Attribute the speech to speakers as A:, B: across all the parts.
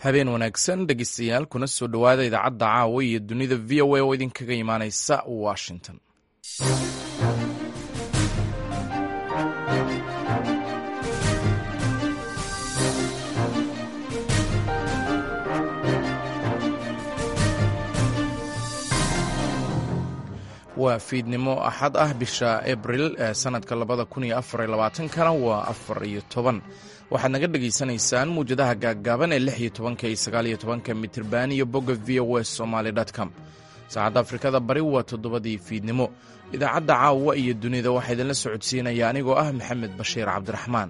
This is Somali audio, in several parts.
A: habeen wanaagsan dhegeystayaal kuna soo dhowaada idaacadda caawa iyo dunida v o a oo idinkaga imaaneysa washington waa fiidnimo axad ah bisha abril ee sanadka labada kun iyo afar iyo labaatankana waa afar iyo toban waxaad naga dhegaysanaysaan muwjadaha gaaggaaban ee lix iyo tobanka iyo sagaal iyo tobanka mitirban iyo bogga v o s somaali com saacadda afrikada bari waa toddobadii fiidnimo idaacadda caawa iyo dunida waxaa idinla socodsiinaya anigoo ah maxamed bashiir cabdiraxmaan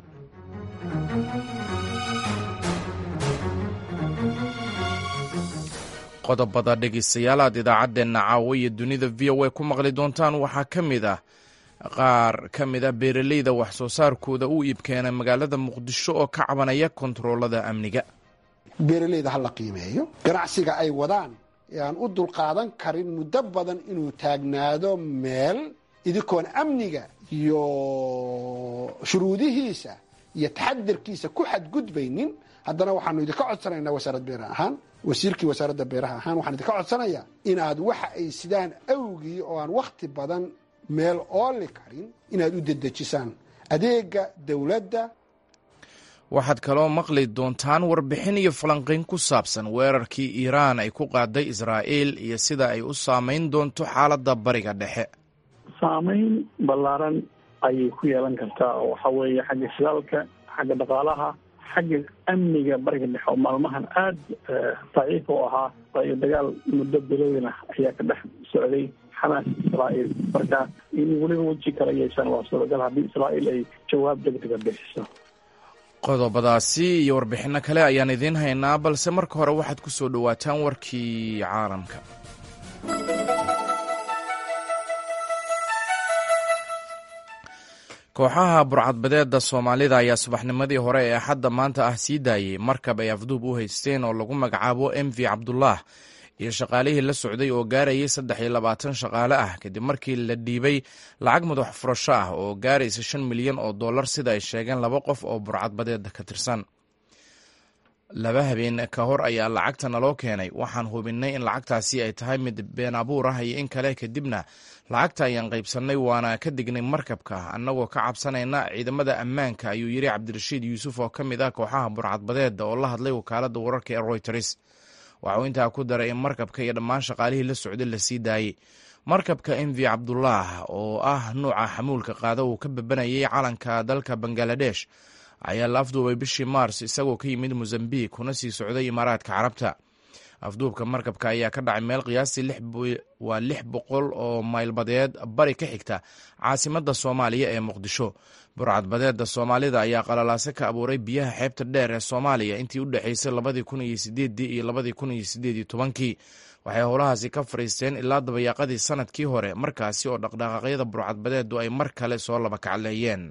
A: qodobada dhegaystayaal aad idaacaddeenna caawa iyo dunida v o a ku maqli doontaan waxaa ka mid ah qaar ka mid a beeraleyda wax soo saarkooda u iibkeena magaalada muqdisho oo ka cabanaya kontaroolada amniga
B: beeraleyda ha la qiimeeyo ganacsiga ay wadaan ee aan u dulqaadan karin muddo badan inuu taagnaado meel idinkoon amniga iyo shuruudihiisa iyo taxadirkiisa ku xadgudbaynin haddana waxaanu idinka codsanaynaa wasaarad beer ahaan wasiirkii wasaaradda beeraha ahaan waxaan idinka codsanayaa inaad waxa ay sidaan awgii oo aan wakhti badan meel ooli karin inaad u dedejisaan adeega dowladda
A: waxaad kaloo maqli doontaan warbixin iyo falanqayn ku saabsan weerarkii iiraan ay ku qaaday israa'iil iyo sida ay u saamayn doonto xaaladda bariga dhexe
C: saamayn ballaaran ayay ku yeelan kartaa oo waxa weeye xagga shidaalka xagga dhaqaalaha xagga amniga bariga dhexe oo maalmahan aada daciif u ahaa waayo dagaal muddo bilowin ah ayaa ka dhex socday xamaas israa'iil marka in weliba weji kala yeeshaan waa suuragal haddii israa'iil ay jawaab degdega bixiso
A: qodobadaasi iyo warbixinno kale ayaan idiin haynaa balse marka hore waxaad ku soo dhowaataan warkii caalamka kooxaha burcadbadeeda soomaalida ayaa subaxnimadii hore ee axadda maanta ah sii daayey markab ay afduub u haysteen oo lagu magacaabo m v cabdullah iyo shaqaalihii la socday oo gaarayay saddex iyo labaatan shaqaale ah kadib markii la dhiibay lacag madax furasho ah oo gaaraysa shan milyan oo dollar sida ay sheegeen laba qof oo burcadbadeeda ka tirsan laba habeen ka hor ayaa lacagta naloo keenay waxaan hubinnay in lacagtaasi ay tahay mid been abuur ah iyo in kale kadibna lacagta ayaan qaybsannay waana ka dignay markabka annagoo ka cabsanayna ciidamada ammaanka ayuu yidhi cabdirashiid yuusuf oo ka mid ah kooxaha burcadbadeeda oo la hadlay wakaaladda wararka ee royters waxauu intaa ku daray in markabka iyo dhammaan shaqaalihii la socday la sii daayey markabka m v cabdullah oo ah nuuca xamuulka qaada uu ka babanayay calanka dalka bangaladesh ayaa la afduubay bishii maars isagoo ka yimid mozambiq kuna sii socday imaaraadka carabta afduubka markabka ayaa ka dhacay meel qiyaastii waa lix boqol oo maylbadeed bari ka xigta caasimadda soomaaliya ee muqdisho burcadbadeeda soomaalida ayaa qalalaase ka abuuray biyaha xeebta dheer ee soomaaliya intii u dhexeysay labadii kun iyo sideedii iyo labadii kun iyo sideed iyo tobankii waxay howlahaasi ka fadhiisteen ilaa dabayaaqadii sanadkii hore markaasi oo dhaqdhaqaaqyada burcadbadeedu ay mar kale soo laba kacleeyeen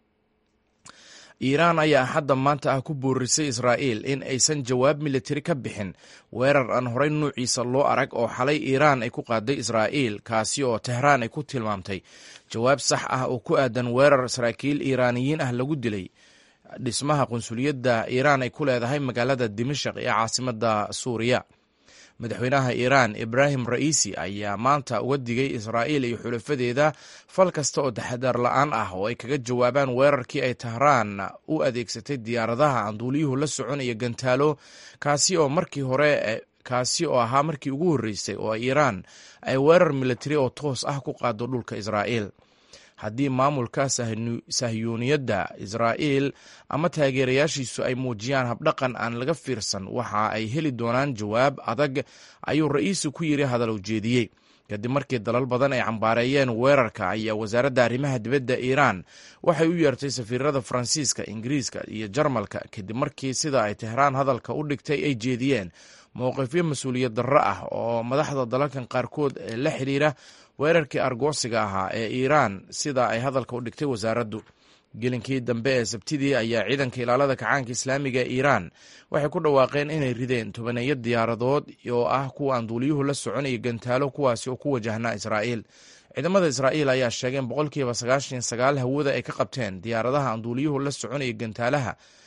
A: iiraan ayaa axadda maanta ah ku boorisay israa'iil in aysan jawaab militari ka bixin weerar aan horey nuuciisa loo arag oo xalay iiraan ay ku qaaday israa'iil kaasi oo tehraan ay ku tilmaamtay jawaab sax ah oo ku aadan weerar saraakiil iiraaniyiin ah lagu dilay dhismaha qunsuliyadda iiraan ay ku leedahay magaalada dimashaq ee caasimadda suuriya madaxweynaha iiraan ibraahim ra'iisi ayaa maanta uga digay israa'iil iyo xulafadeeda fal kasta oo taxadaar la-aan ah oo ay kaga jawaabaan weerarkii ay tahraan u adeegsatay diyaaradaha aan duuliyuhu la soconaya gantaalo kaasi oo markii hore kaasi oo ahaa markii ugu horreysay oo iiraan ay weerar militari oo toos ah ku qaado dhulka israa'iil haddii maamulka sahyuuniyadda israa'iil ama taageerayaashiisu ay muujiyaan habdhaqan aan laga fiirsan waxa ay heli doonaan jawaab adag ayuu ra'iisu ku yidhi hadal ujeediyey kadib markii dalal badan ay cambaareeyeen weerarka ayaa wasaaradda arrimaha dibadda iiraan waxay u yeertay safiirada faransiiska ingiriiska iyo jarmalka kadib markii sida ay tehraan hadalka u dhigtay ay jeediyeen mowqifyo mas-uuliyad darro ah oo madaxda dalalkan qaarkood ee la xidhiira weerarkii argoosiga ahaa ee iiraan sida ay hadalka u dhigtay wasaaraddu gelinkii dambe ee sabtidii ayaa ciidanka ilaalada kacaanka islaamiga ee iiraan waxay ku dhawaaqeen inay rideen tobaneeyo diyaaradood oo ah kuwa aan duuliyuhu la soconaya gantaalo kuwaasi oo ku wajahnaa israa'iil ciidamada israa'iil ayaa sheegeen boqolkiiba sagaashan sagaal hawada ay ka qabteen diyaaradaha aan duuliyuhu la soconaya gantaalaha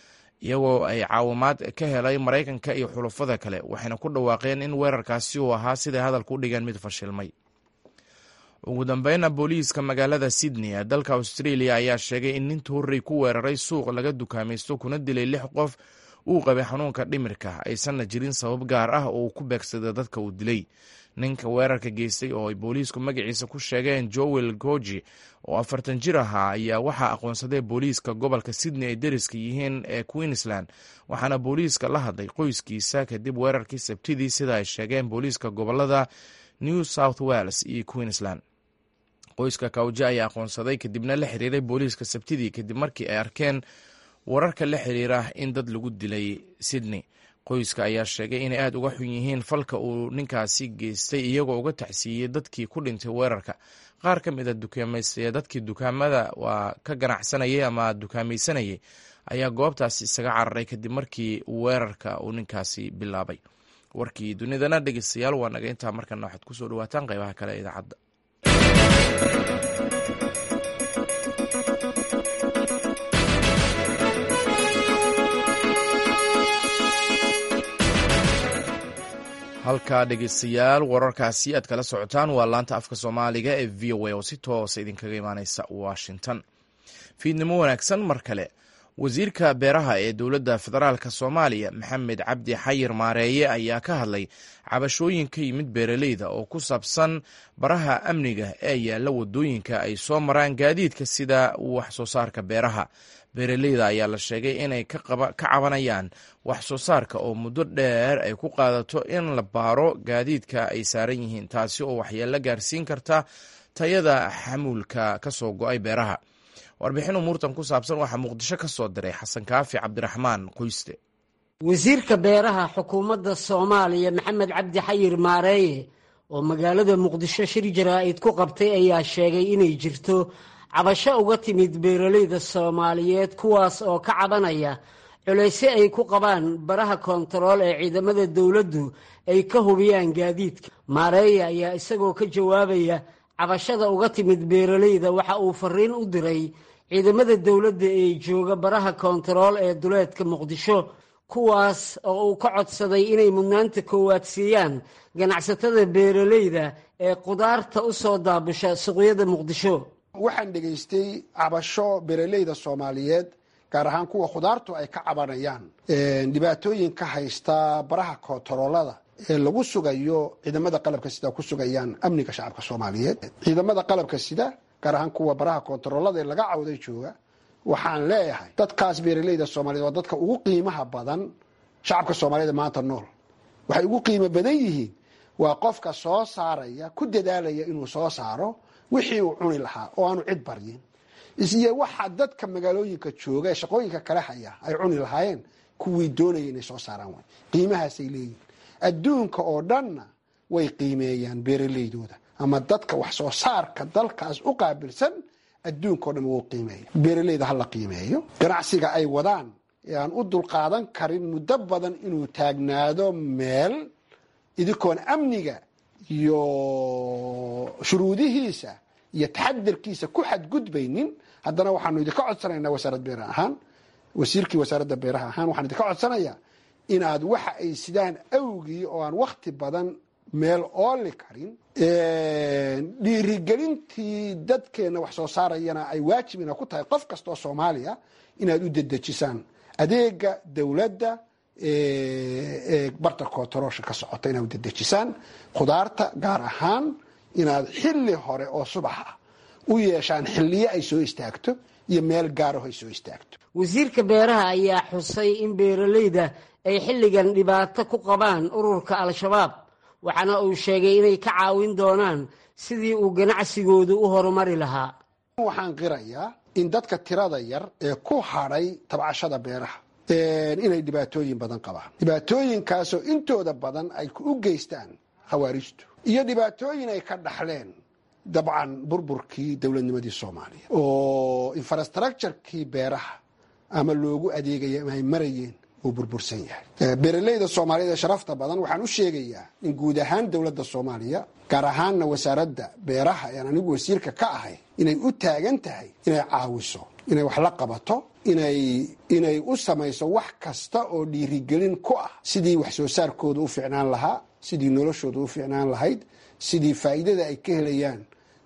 A: iyagoo ay caawimaad ka helay maraykanka iyo xulufada kale waxayna ku dhawaaqeen in weerarkaasi uu ahaa siday hadalka u dhigeen mid fashilmay ugu dambeyna booliiska magaalada sydney ee dalka australia ayaa sheegay in nin tuurey ku weeraray suuq laga dukaamaysto kuna dilay lix qof uu qabay xanuunka dhimirka aysanna jirin sabab gaar ah oo uu ku beegsada dadka uu dilay ninka weerarka geystay oo ay booliisku magaciisa ku sheegeen joel goji oo afartan jir ahaa ayaa waxaa aqoonsaday booliiska gobolka sydney ay deriska yihiin ee queensland waxaana booliiska la hadlay qoyskiisa kadib weerarkii sabtidii sida ay sheegeen booliiska gobolada new south wales iyo queensland qoyska kawje ayaa aqoonsaday kadibna la xiriiray booliiska sabtidii kadib markii ay arkeen wararka la xiriira in dad lagu dilay sydney qoyska ayaa sheegay inay aada uga xun yihiin falka uu ninkaasi geystay iyagoo uga tacsiiyey dadkii ku dhintay weerarka qaar ka mid a dukaameystaye dadkii dukaamada waa ka ganacsanayay ama dukaamaysanayay ayaa goobtaasi isaga cararay kadib markii weerarka uu ninkaasi bilaabay warkii dunidana dhegeystayaal waa naga intaa markana waxaad kusoo dhawaataan qeybaha kale ee idaacadda halkaa dhegeystayaal wararkaasi aad kala socotaan waa laanta afka soomaaliga ee v o a oo si toosa idinkaga imaaneysa washington fiidnimo wanaagsan mar kale wasiirka beeraha ee dowladda federaalk soomaaliya maxamed cabdi xayir maareeye ayaa ka hadlay cabashooyin ka yimid beeraleyda oo ku saabsan baraha amniga ee yaalla wadooyinka ay soo maraan gaadiidka sida wax soo saarka beeraha beeraleyda ayaa la sheegay inay ka cabanayaan wax soo saarka oo muddo dheer ay ku qaadato in la baaro gaadiidka ay saaran yihiin taasi oo waxyeello gaarsiin karta tayada xamuulka ka soo go-ay beeraha warbixin umuurtan ku saabsan waxaa muqdisho ka soo diray xasan kaafi cabdiraxmaan qoyste
D: wasiirka beeraha xukuumadda soomaaliya maxamed cabdi xayir maareeye oo magaalada muqdisho shir jaraa'id ku qabtay ayaa sheegay inay jirto cabasho uga timid beeraleyda soomaaliyeed kuwaas oo ka cabanaya culaysyo ay ku qabaan baraha koontarool ee ciidamada dowladdu ay ka hubiyaan gaadiidka maareeye ayaa isagoo ka jawaabaya cabashada uga timid beeraleyda waxa uu fariin u diray ciidamada dowladda ee jooga baraha koontarool ee duleedka muqdisho kuwaas oo uu ka codsaday inay mudnaanta koowaad siiyaan ganacsatada beeraleyda ee qudaarta u soo daabusha suuqyada muqdisho
B: waxaan dhegaystay cabasho beeraleyda soomaaliyeed gaar ahaan kuwa khudaartu ay ka cabanayaan dhibaatooyin ka haysta baraha koontaroolada ee lagu sugayo ciidamada qalabka sida ku sugayaan amniga shacabka soomaaliyeed ciidamada qalabka sida gaar ahaan kuwa baraha koontaroolada ee laga cawday jooga waxaan leeyahay dadkaas beeraleyda soomaliyeed waa dadka ugu qiimaha badan shacabka soomaaliyeed maanta nool waxay ugu qiimo badan yihiin waa qofka soo saaraya ku dadaalaya inuu soo saaro wixii uu cuni lahaa oo aanu cid baryin isiyo waxa dadka magaalooyinka jooga ee shaqooyinka kale haya ay cuni lahaayeen kuwii doonaya inay soo saaraan waay qiimahaasay leeyihin adduunka oo dhanna way qiimeeyaan beeraleydooda ama dadka wax soo saarka dalkaas u qaabilsan adduunka o dhan wuu qiimeeya beeraleyda ha la qiimeeyo ganacsiga ay wadaan ee aan u dulqaadan karin muddo badan inuu taagnaado meel idinkoon amniga iyo shuruudihiisa iyo taxadirkiisa ku xadgudbaynin haddana waxaanu idinka codsanaynaa wasaarad beera ahaan wasiirkii wasaaradda beeraha ahaan waxaan idinka codsanayaa inaad waxa ay sidaan awgii oo aan wakti badan meel ooli karin dhiirigelintii dadkeenna wax soo saarayana ay waajib ina ku tahay qof kasta oo soomaaliya inaad u dedejisaan adeega dowladda ee barta koontaroolsha ka socota inaad u dedejisaan khudaarta gaar ahaan inaad xilli hore oo subax ah u yeeshaan xilliyo ay soo istaagto iyo meel gaaraho ay soo istaagto
D: wasiirka beeraha ayaa xusay in beeraleyda ay xilligan dhibaato ku qabaan ururka al-shabaab waxaana uu sheegay inay ka caawin doonaan sidii uu ganacsigoodu u horumari lahaa
B: waxaan qirayaa in dadka tirada yar ee ku hadhay tabcashada beeraha inay dhibaatooyin badan qabaan dhibaatooyinkaasoo intooda badan ay u geystaan khawaarijtu iyo dhibaatooyin ay ka dhaxleen dabcan burburkii dowladnimadii soomaaliya oo infrastructurekii beeraha ama loogu adeegaya ama ay marayeen uu burbursan yahay beeraleyda soomaaliyeed ee sharafta badan waxaan u sheegayaa in guud ahaan dowladda soomaaliya gaar ahaanna wasaaradda beeraha ean anigu wasiirka ka ahay inay u taagan tahay inay caawiso inay wax la qabato inay inay u samayso wax kasta oo dhiirigelin ku ah sidii wax soo saarkooda u ficnaan lahaa sidii noloshooda u ficnaan lahayd sidii faa'iidada ay ka helayaan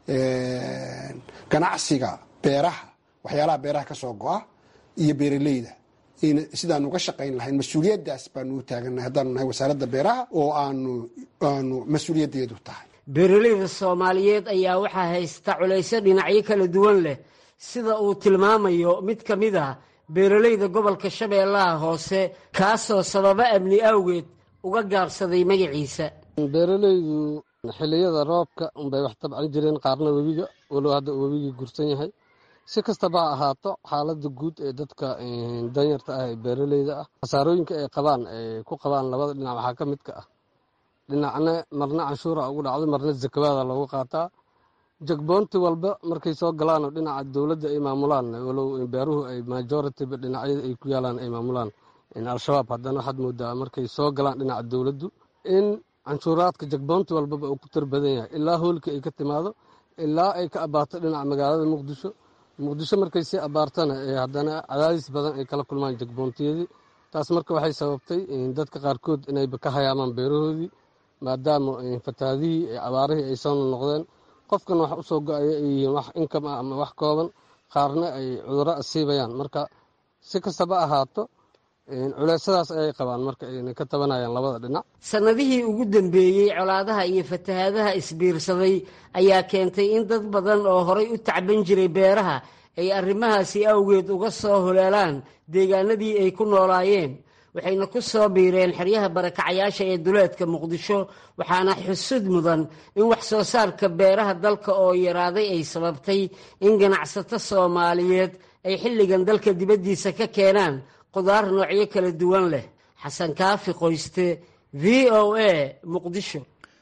B: ganacsiga beeraha waxyaalaha beeraha ka soo go-a iyo beeraleyda sidaan uga shaqayn lahayn mas-uuliyaddaas baanu u taagannahay haddaanu nahay wasaaradda beeraha oo aanu aanu mas-uuliyaddeedu tahay
D: beeraleyda soomaaliyeed ayaa waxaa haysta culaysyo dhinacyo kala duwan leh sida uu tilmaamayo mid ka mid ah beeraleyda gobolka shabeellaha hoose kaasoo sababo amni awgeed uga gaabsaday magaciisa
E: beeraleydu xilliyada roobka unbay wax tabcan jireen qaarna webiga walow hadda uu webigii gursan yahay si kastaba ha ahaato xaaladda guud ee dadka danyarta ah ee beeraleyda ah khasaarooyinka ay qabaan ay ku qabaan labada dhinac waxaa ka midka ah dhinacna marna canshuura ugu dhacdo marna zakabaada loogu qaataa jagboonti walba markay soo galaanoo dhinaca dowladda ay maamulaan walow beeruhu ay majoritiba dhinacyada ay ku yaalaan ay maamulaan al-shabaab haddana waxaad moodaa markay soo galaan dhinaca dowladdu in canshuuraadka jagboonti walbaba uu ku tar badan yahay ilaa hoolka ay ka timaado ilaa ay ka abaato dhinaca magaalada muqdisho muqdisho markay sii abaartana haddana cadaadis badan ay kala kulmaan jagboontiyadii taas marka waxay sababtay dadka qaarkood inayba ka hayaamaan beerahoodii maadaama fatahaadihii abaarihii ay soo noqdeen qofkan wax usoo go-aya ay yihiin wax inkam ah ama wax kooban qaarna ay cudurro asiibayaan marka si kastaba ahaato culeysyadaas ayay qabaan marka ayna ka tabanayaan labada dhinac
D: sannadihii ugu dambeeyey colaadaha iyo fatahaadaha isbiirsaday ayaa keentay in dad badan oo horay u tacban jiray beeraha ay arrimahaasi awgeed uga soo holeelaan deegaanadii ay ku noolaayeen waxayna ku soo biireen xeryaha barakacayaasha ee duleedka muqdisho waxaana xusud mudan in wax soo saarka beeraha dalka oo yaraaday ay sababtay in ganacsato soomaaliyeed ay xilligan dalka dibaddiisa ka keenaan qudaar noocyo kala duwan leh xasan kaafi qoyste v o a muqdisho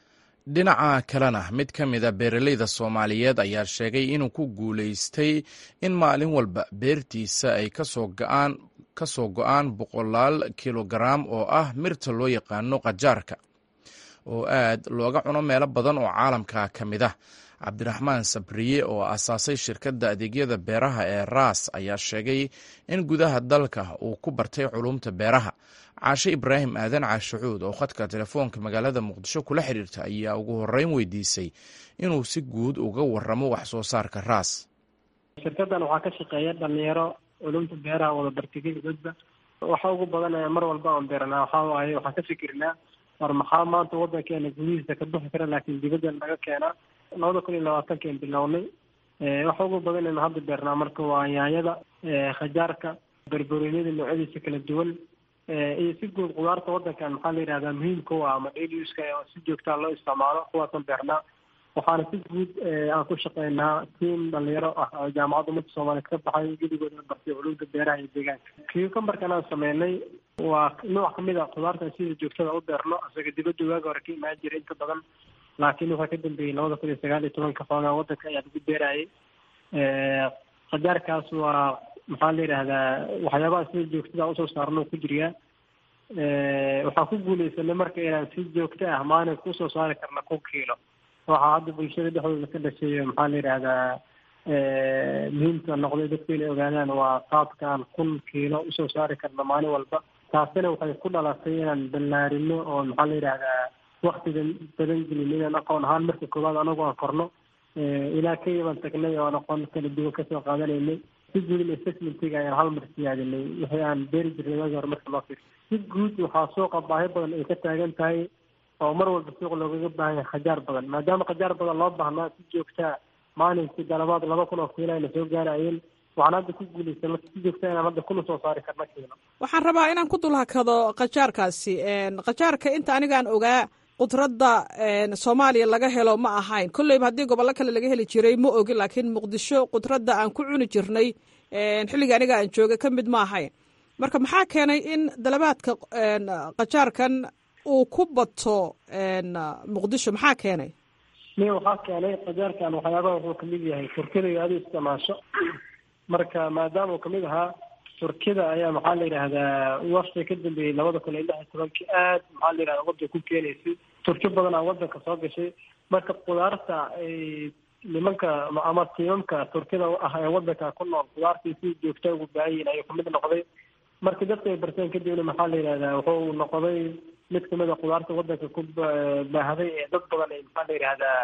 A: dhinaca kalena mid ka mida beeraleyda soomaaliyeed ayaa sheegay inuu ku guulaystay in maalin walba beertiisa ay kasoo go-aan ka soo go-aan boqolaal kilogaraam oo ah mirta loo yaqaano qajaarka oo aad looga cuno meelo badan oo caalamka ka mid ah cabdiraxmaan sabriye oo asaasay shirkadda adeegyada beeraha ee raas ayaa sheegay in gudaha dalka uu ku bartay culumta beeraha caashe ibraahim aadan caashacuud oo khadka telefoonka magaalada muqdisho kula xiriirta ayaa ugu horeyn weydiisay inuu si guud uga waramo wax soo saarka raas
F: shirkadan waxaa ka shaqeeya dhalinyaro culumta beeraha wada bartigay dadba waxa ugu badan mar walba aan beeranaa waxaa waaye waxaan ka fikirnaa war maxaa maanta wadankeena gudihiisa ka bixi kara laakiin dibaddan laga keenaa labada kun iyo labaatankan bilownay waxa ugu badan aynu hadda beernaa marka waa yaanyada khajaarka berberoonyada noocyadiisa kala duwan iyo si guud qudaarta wadankan maxaa la yidhahdaa muhiimka u ah ama daily uska si joogtaa loo isticmaalo kuwaasaan beernaa waxaana si guud aan ku shaqeynaa tiam dhalinyaro ah oo jaamacadda ummadda soomaaliyeed ka baxay geligooda bartay culumta beeraha iyo deegaanka cucumberkan aan sameynay waa nooc kamid a qudaartan sida joogtada u beerno isaga dibadda waaga hore ka imaan jira inta badan laakiin waxaa ka dambeeyey labada kun iyo sagaal iyo tobanka xoogaa wadanka ayaa lagu beerayay khajaarkaas waa maxaa la yidhaahdaa waxyaabaha sida joogtada usoo saarno ku jiriyaa waxaan ku guuleysanay marka inaan si joogto ah maalinka usoo saari karna kun kiilo waxaa hadda bulshada dhexdooda ka dhashay maxaa la yidhaahdaa muhiimka noqday dadku inay ogaadaan waa qaabkaan kun kiilo usoo saari karna maalin walba taasina waxay ku dhalatay inaan ballaarino oo maxaa la yidhaahdaa waktigan badan gelin inaan aqoon ahaan marka koowaad anagu aan korno ilaa kenya baan tagnay oo aan aqoon kala duwan kasoo qaadanaynay si guud in assessmentiga ayaan hal mar siyaadinay wixii aan beeri jirnay waagi hore marka loo fiir si guud waxaa suuqa baahi badan ay ka taagan tahay oo mar walba suuq loogaga baahan yahay khajaar badan maadaama khajaar badan loo baahnaa si joogtaa maalinkii dalabaad laba kun oo kiilo ayna soo gaarayeen waxaan hadda ku guulaysan marka si joogta inaan hadda kuna soo saari karna kiilo
G: waxaan rabaa inaan ku dulhakado khajaarkaasi khajaarka inta anigaan ogaa qudradda soomaaliya laga helo ma ahayn kolleyba haddii gobollo kale laga heli jiray ma ogi laakiin muqdisho qudradda aan ku cuni jirnay xilliga aniga aan joogay ka mid ma ahayn marka maxaa keenay in dalabaadka khajaarkan uu ku bato muqdisho maxaa keenay
F: mi waxaa keenay khajaarkan waxyaabaha wuxuu kamid yahay turkida iyo adu isticmaasho marka maadaama uu kamid ahaa turkida ayaa maxaa la yidhaahdaa wafti ka dambeeyey labada kun iyo lix iyo tobankii aad maxaa la yidhahda wadanka ku keenaysay turki badan aa wadanka soo gashay marka qudaarta nimanka ama tiimamka turkida ah ee wadanka ku nool khudaartii si joogta ugu baahayiin ayuu kamid noqday markii dadka ay barteen kadibna maxaa la yidhahdaa wuxuu noqday mid kamid a khudaarta wadanka ku baahday ee dad badan ay maxaa la yidhahdaa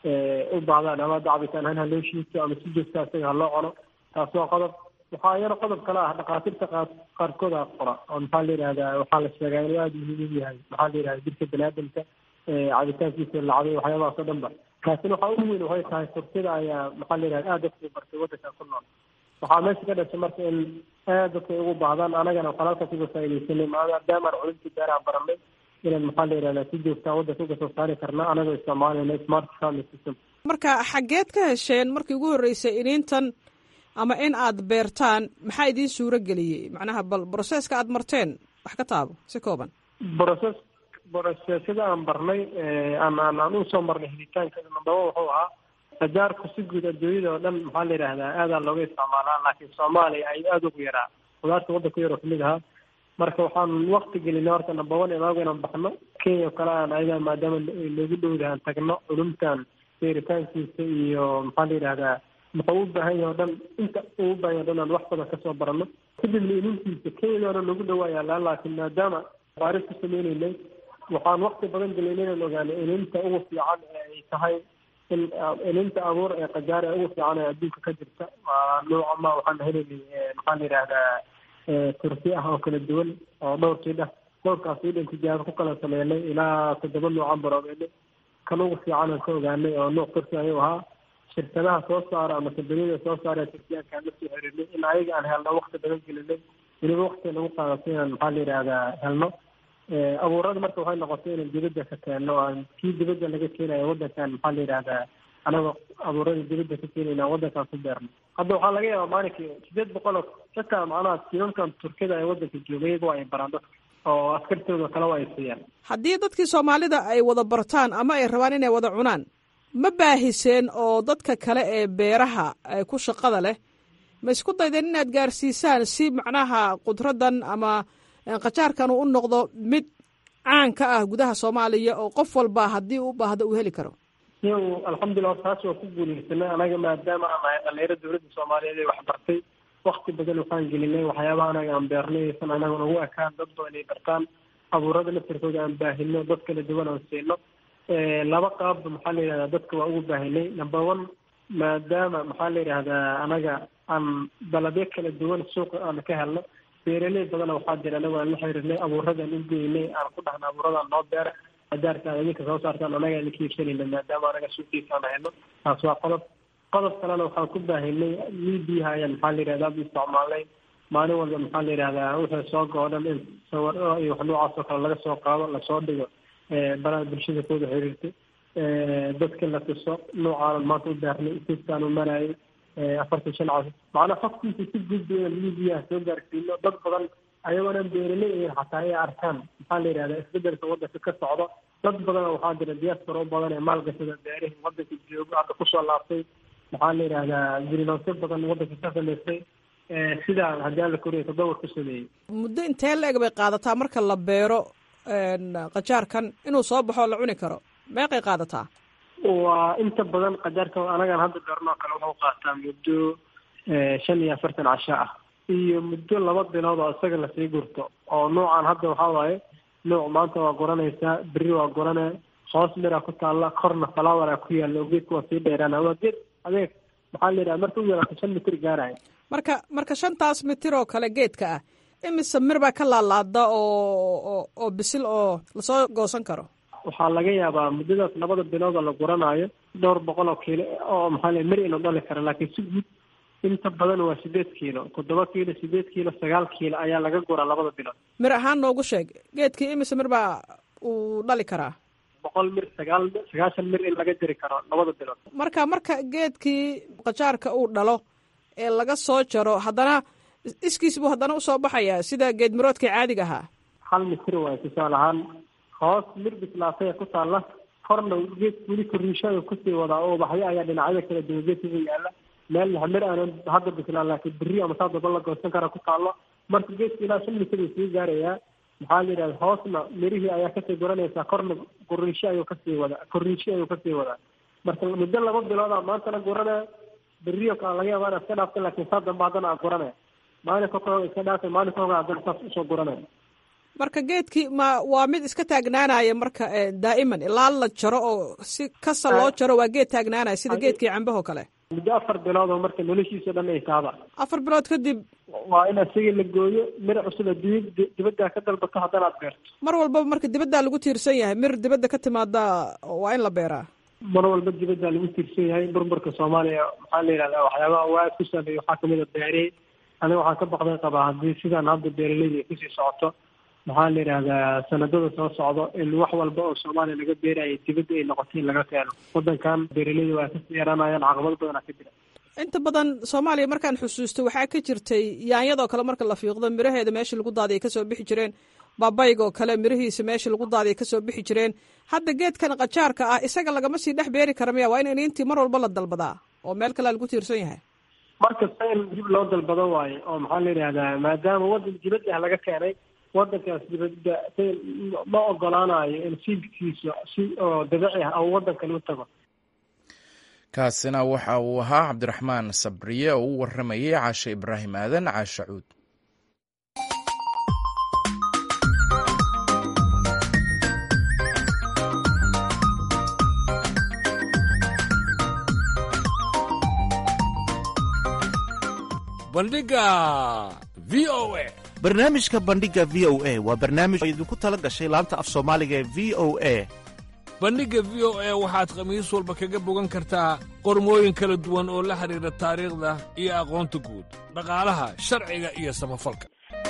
F: u baahdaan ama cabitaan ahaan haloo shiito ama si joogta isaga haloo cuno taas waa qodob waxaa iyana qodob kale ah dhakhaatiirta qa qaarkood a qora oo maxaa la yidhahdaa waxaa la sheegaa inuu aada muhiim u yahay maxaa la yidhahda jirka baniaadamka cabitaankiisa lacday waxyaabahaas oo dhan ba laakiin waxaa ugu weyn waxay tahay turkida ayaa maxaa la yidhahda aada dadku bartay wadanka ku nool waxaa meesha ka dhashay marka in aad dadka ugu baahdaan anagana waxaan halkaas uga faaidaysanay maadaamaan culimtii beeraha baranay inaan maxaa la yidhahdaa si joogtaa wadanka uga soo saari karna anagoo isticmaalayna smart farming system
G: marka xaggeed ka hesheen markii ugu horreysay iniintan ama in aad beertaan maxaa idiin suuro geliyey macnaha bal broseska aad marteen wax ka taabo si kooban
F: broses brosesada aan barnay aan aan aan usoo marnay helitaanka nambaba wuxuu ahaa qajaarku si guud adduunyada oo dhan maxaa la yidhahdaa aadaa looga isticmaalaa laakiin soomaaliya ay aada ugu yaraa khudaarta waddanka yar oo kamid ahaa marka waxaan wakti gelinay horta number one imaagu inaan baxno kenya oo kale aan ayaga maadaama noogu dhowdahay aan tagno culumtan beeritaankiisa iyo maxaa la yidhahdaa muxuu u baahan yahay o dhan inta uu u baahan yahay o dhan aan wax badan kasoo barano kadibna inintiisa kenyadaana noogu dhawaayaa laa laakiin maadaama baaris ku sameyneynay waxaan wakti badan gelinay inaan ogaano ininta ugu fiican ee ay tahay in ininta abuur ee qajaar ee ugu fiican ee adduunka ka jirta waa nooca ma waxaan helaynay maxaa la yidhahdaa turki ah oo kala duwan oo dhowr kiid ah dhowrkaas idhan tijaabo ku kala sameynay ilaa toddoba noocan baroobeynay kan ugu fiican aan ka ogaanay oo nooc turki ayuu ahaa shirkadaha soo saara ama kambaniyada soo saara turkiyaanka aan la soo xiriirnay in ayaga aan helno wakti badan gelinay weliba wakti nagu qaadatay inaan maxaa la yidhahdaa helno abuurada marka waxay noqotay inaan dibadda ka keenno aan kii dibadda laga keenayo waddankan maxaa la yidhahdaa anagoo abuurada dibadda ka keenayna waddankan ku beerno hadda waxaa laga yaabaa maalinkii sideed boqol oo xitaa macnaha tiimamkan turkida ee waddanka jooga iyaga waa ay baraan dadka oo askartooda kale waa ay siiyaan
G: haddii dadkii soomaalida ay wada bartaan ama ay rabaan inay wada cunaan ma baahiseen oo dadka kale ee beeraha ku shaqada leh ma isku daydeen inaad gaarsiisaan si macnaha qudraddan ama qajaarkan uu u noqdo mid caan ka ah gudaha soomaaliya oo qof walba haddii u baahdo uu heli karo
F: iyagu alxamdulilah taas waa ku guuleysanay anaga maadaama aan nahay dhalinyaro dowladda soomaaliyeed ee waxbartay wakti badan waxaan gelinay waxyaabaha anaga aan beernay aysan anaga nagu ekaan dad badan ay bartaan abuurada laftirkooda aan baahino dad kala duwan aan siino laba qaabba maxaa la yidhahdaa dadka waa ugu baahinay number one maadaama maxaa la yidhahdaa anaga aan dalabyo kala duwan suuqa aan ka helno beeraley badana waxaa jira anagu aan la xiriirnay abuuradaan u geynay aan ku dhahna abuuradaan noo beera adaarka aad idinka soo saartaan anaga aan ka iibsanayna maadaama anaga suuqiisa aan hayno taas waa qodob qodob kalena waxaan ku baahinay miidiyaha ayaan maxaa la yidhahdaa bu isticmaalnay maalin walba maxaa la yidhahdaa wixii soo go-o dhan in sawir iyo wax noocaas oo kale laga soo qaado lasoo dhigo baraha bulshada kooda xiriirtay dadka la tuso noocaanan maanta u beernay siiskaan u marayay afartan shan cas macnaa xogtiisa si gudba inaan miidiyaha soo gaarsiino dad badan ayagoonaan beeraley ahin xataa ay arkaan maxaa la yidhahdaa isbedelka waddanka ka socdo dad badana waxaa jira diaspora u badan ee maalgashada beerihi waddanka joogo hadda kusoo laabtay maxaa la yidhahdaa greenhouse badan waddanka ka samaystay sidaa haddii alla koriya tadawar ku sameeyey
G: muddo intee la eg bay qaadataa marka la beero qajaarkan inuu soo baxo la cuni karo meeqay qaadataa
F: waa inta badan qajaarka anagaan hadda beernoo kale wuxuu qaataa muddo shan iyo afartan casho ah iyo muddo laba bilood oo isaga lasii gurto oo noocan hadda waxaa waaye nooc maanta waa guranaysaa beri waa gurane hoos miraa ku taalla korna falawara ku yaalla oo geedka waa sii dheeraana waa geed adeeg maxaa la yidhaha marka u yaraato shan mitir gaaraya
G: marka marka shantaas mitir oo kale geedka ah imise mir baa ka laalaada oo oo bisil oo lasoo goosan karo
F: waxaa laga yaabaa muddadaas labada bilood oo la guranaayo dhowr boqol oo kiilo oo maxaa la mir inuu dhali kara laakiin si guud inta badan waa sideed kiilo toddoba kiilo sideed kiilo sagaal kiilo ayaa laga guraa labada bilood
G: mir ahaan noogu sheeg geedkii imise mir baa uu dhali karaa
F: boqol mir sagaal sagaashan mir in laga jiri karo labada bilood
G: marka marka geedkii qajaarka uu dhalo ee laga soo jaro haddana iskiis buu haddana usoo baxayaa sida geed miroodka caadiga ahaa
F: hal mitir waay tusaale ahaan hoos mir bislaatay ku taalla korna geed weli koriishada kusii wadaa oo ubaxyo ayaa dhinacyada kala duwan geedkaga yaalla meel mir aanan hadda bislaan laakiin berri ama saa daba la goosan kara ku taallo marka geedka ilaa shan mitir uu sii gaarayaa maxaa la yidhahda hoosna mirihii ayaa kasii guranaysaa korna koriisho ayuu kasii wadaa koriisho ayuu kasii wadaa marka muddo laba bilooda maantana guranaya beriyo kale laga yaaba inaad iska dhaafta laakiin saa dambe haddana aad guranaya maalinka kooga iska dhaafay maalinka kooga haddana saas usoo guranaya
G: marka geedkii ma waa mid iska taagnaanaya marka daa'iman ilaa la jaro oo si kasa loo jaro waa geed taagnaanaya sida geedkii cambaho kale
F: muddo afar bilood oo marka noloshiisa dhan ay taaba
G: afar bilood kadib
F: waa in asaga la gooyo miro cusub adduunya dibadda ka dalbato haddana aad beerto
G: mar walbaba marka dibaddaa lagu tiirsan yahay mir dibadda ka timaada waa in la beeraa
F: mar walba dibaddaa lagu tiirsan yahay burburka soomaaliya maxaa la yidhahdaa waxyaabaha waa ku saameeya waxaa kamid a beerey aniga waxaan ka baqday qabaa haddii sidaan hadda beeraleyda ay kusii socoto maxaa la yidhahdaa sanadada soo socdo in wax walba oo soomaaliya laga beerayo dibadda ay noqoto in laga keeno wadankan beeraleyda waa kasii yaraanayaan caqabado badanaa ka jira
G: inta badan soomaaliya markaan xusuusto waxaa ka jirtay yaanyadoo kale marka la fiiqdo miraheeda meeshii lagu daadiya kasoo bixi jireen baabayga oo kale mirihiisa meeshii lagu daadiya kasoo bixi jireen hadda geedkan qajaarka ah isaga lagama sii dhex beeri kara miya waa in iniintii mar walba la dalbadaa oo meel kalea lagu tiirsan yahay
F: markasta in dib loo dalbado waayo oo maxaa la yidhahdaa maadaama wadan dibadda laga keenay wadankaas dibadda ma ogolaanayo in siidkiisa si oo dabiici ah oo wadan kale u tago
A: kaasina waxa uu ahaa cabdiraxmaan sabriye oo u waramayay caashe ibraahim aadan caashe cuud
H: bandhiga v o a
I: barnaamijka bandhiga v o a waa barnaamij oo idinku tala gashay laanta af soomaaliga ee v o a
H: bandhigga v o a waxaad khamiis walba kaga bogan kartaa qormooyin kala duwan oo la xidhiidha taariikhda iyo aqoonta guud dhaqaalaha sharciga iyo samafalka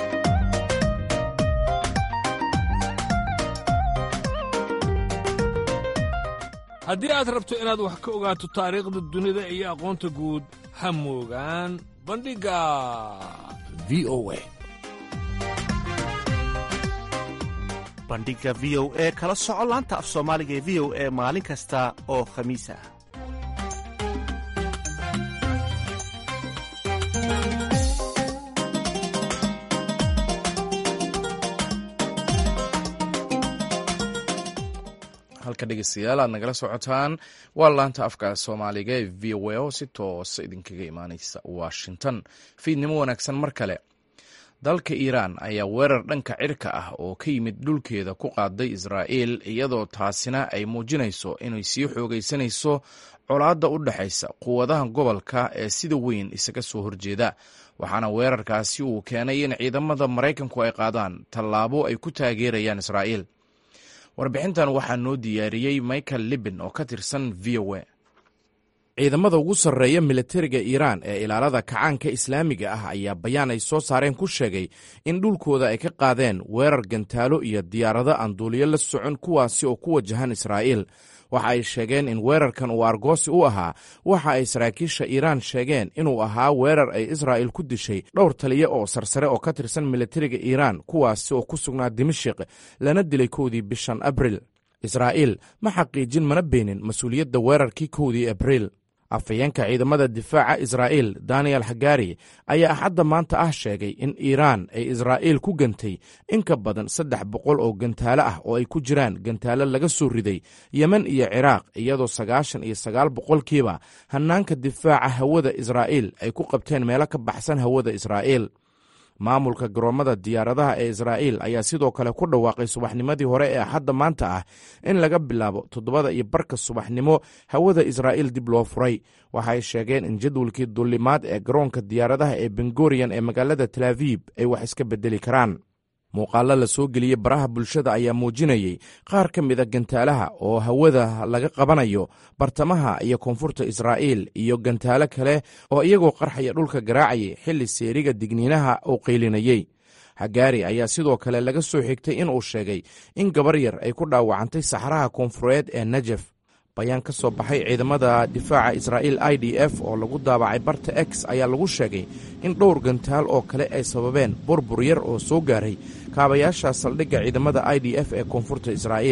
H: haddii aad rabto inaad wax ka ogaato taariikhda dunida iyo aqoonta guud ha moogaan bandhigga v o a
I: bandhiga v o e kala soco laanta af soomaaliga ee v o e maalin kasta oo khamiis ah
A: halka dhegeystayaal aad nagala socotaan waa laanta afka soomaaliga ee v o a oo si toosa idinkaga imaaneysa washington fiidnimo wanaagsan mar kale dalka iiraan ayaa weerar dhanka cirka ah oo ka yimid dhulkeeda ku qaaday israa'iil iyadoo taasina ay muujinayso inay sii xoogaysanayso colaadda u dhexaysa quwadaha gobolka ee sida weyn isaga soo horjeeda waxaana weerarkaasi uu keenay in ciidamada maraykanku ay qaadaan tallaabo ay ku taageerayaan israa'iil warbixintan waxaa noo diyaariyey michael libin oo ka tirsan v o a ciidamada ugu sarreeya militariga iiraan ee ilaalada kacaanka islaamiga ah ayaa bayaan ay soo saareen ku sheegay in dhulkooda ay ka qaadeen weerar gantaalo iyo diyaarado aan duuliyo la socon kuwaasi oo ku wajahan israa'iil waxa ay sheegeen in weerarkan uu argoosi u ahaa waxa ay saraakiisha iiraan sheegeen inuu ahaa weerar ay israa'il ku dishay dhowr taliya oo sarsare oo ka tirsan militariga iiraan kuwaasi oo ku sugnaa dimashik lana dilay kowdii bishan abril israa'iil ma xaqiijin mana beenin mas-uuliyadda weerarkii kowdii abriil afhayeenka ciidamada difaaca israa'iil daniel hagari ayaa axadda maanta ah sheegay in iiraan ay israa'iil ku gantay in ka badan saddex boqol oo gantaalo ah oo ay ku jiraan gantaalo laga soo riday yemen iyo ciraaq iyadoo sagaashan iyo sagaal boqolkiiba hannaanka difaaca hawada israa'iil ay ku qabteen meelo ka baxsan hawada israa'iil maamulka garoommada diyaaradaha ee israa'iil ayaa sidoo kale ku dhawaaqay subaxnimadii hore ee axadda maanta ah in laga bilaabo toddobada iyo barka subaxnimo hawada israa'iil dib loo furay waxaay sheegeen in jadwalkii dullimaad ee garoonka diyaaradaha ee bengoriyan ee magaalada talaabib ay wax iska beddeli karaan muuqaallo la soo geliyey baraha bulshada ayaa muujinayey qaar ka mida gantaalaha oo hawada laga qabanayo bartamaha iyo koonfurta israa'iil iyo gantaalo kale oo iyagoo qarxaya dhulka garaacayay xilli seeriga digniinaha uu qaylinayey hagaari ayaa sidoo kale laga soo xigtay in uu sheegay in gabar yar ay ku dhaawacantay saxraha koonfureed ee najef bayaan ka soo baxay ciidamada difaaca israa'iil i d f oo lagu daabacay barta x ayaa lagu sheegay in dhowr gantaal oo kale ay sababeen burbur yar oo soo gaaray kaabayaasha saldhigga ciidamada i d f ee koonfurta israa'iil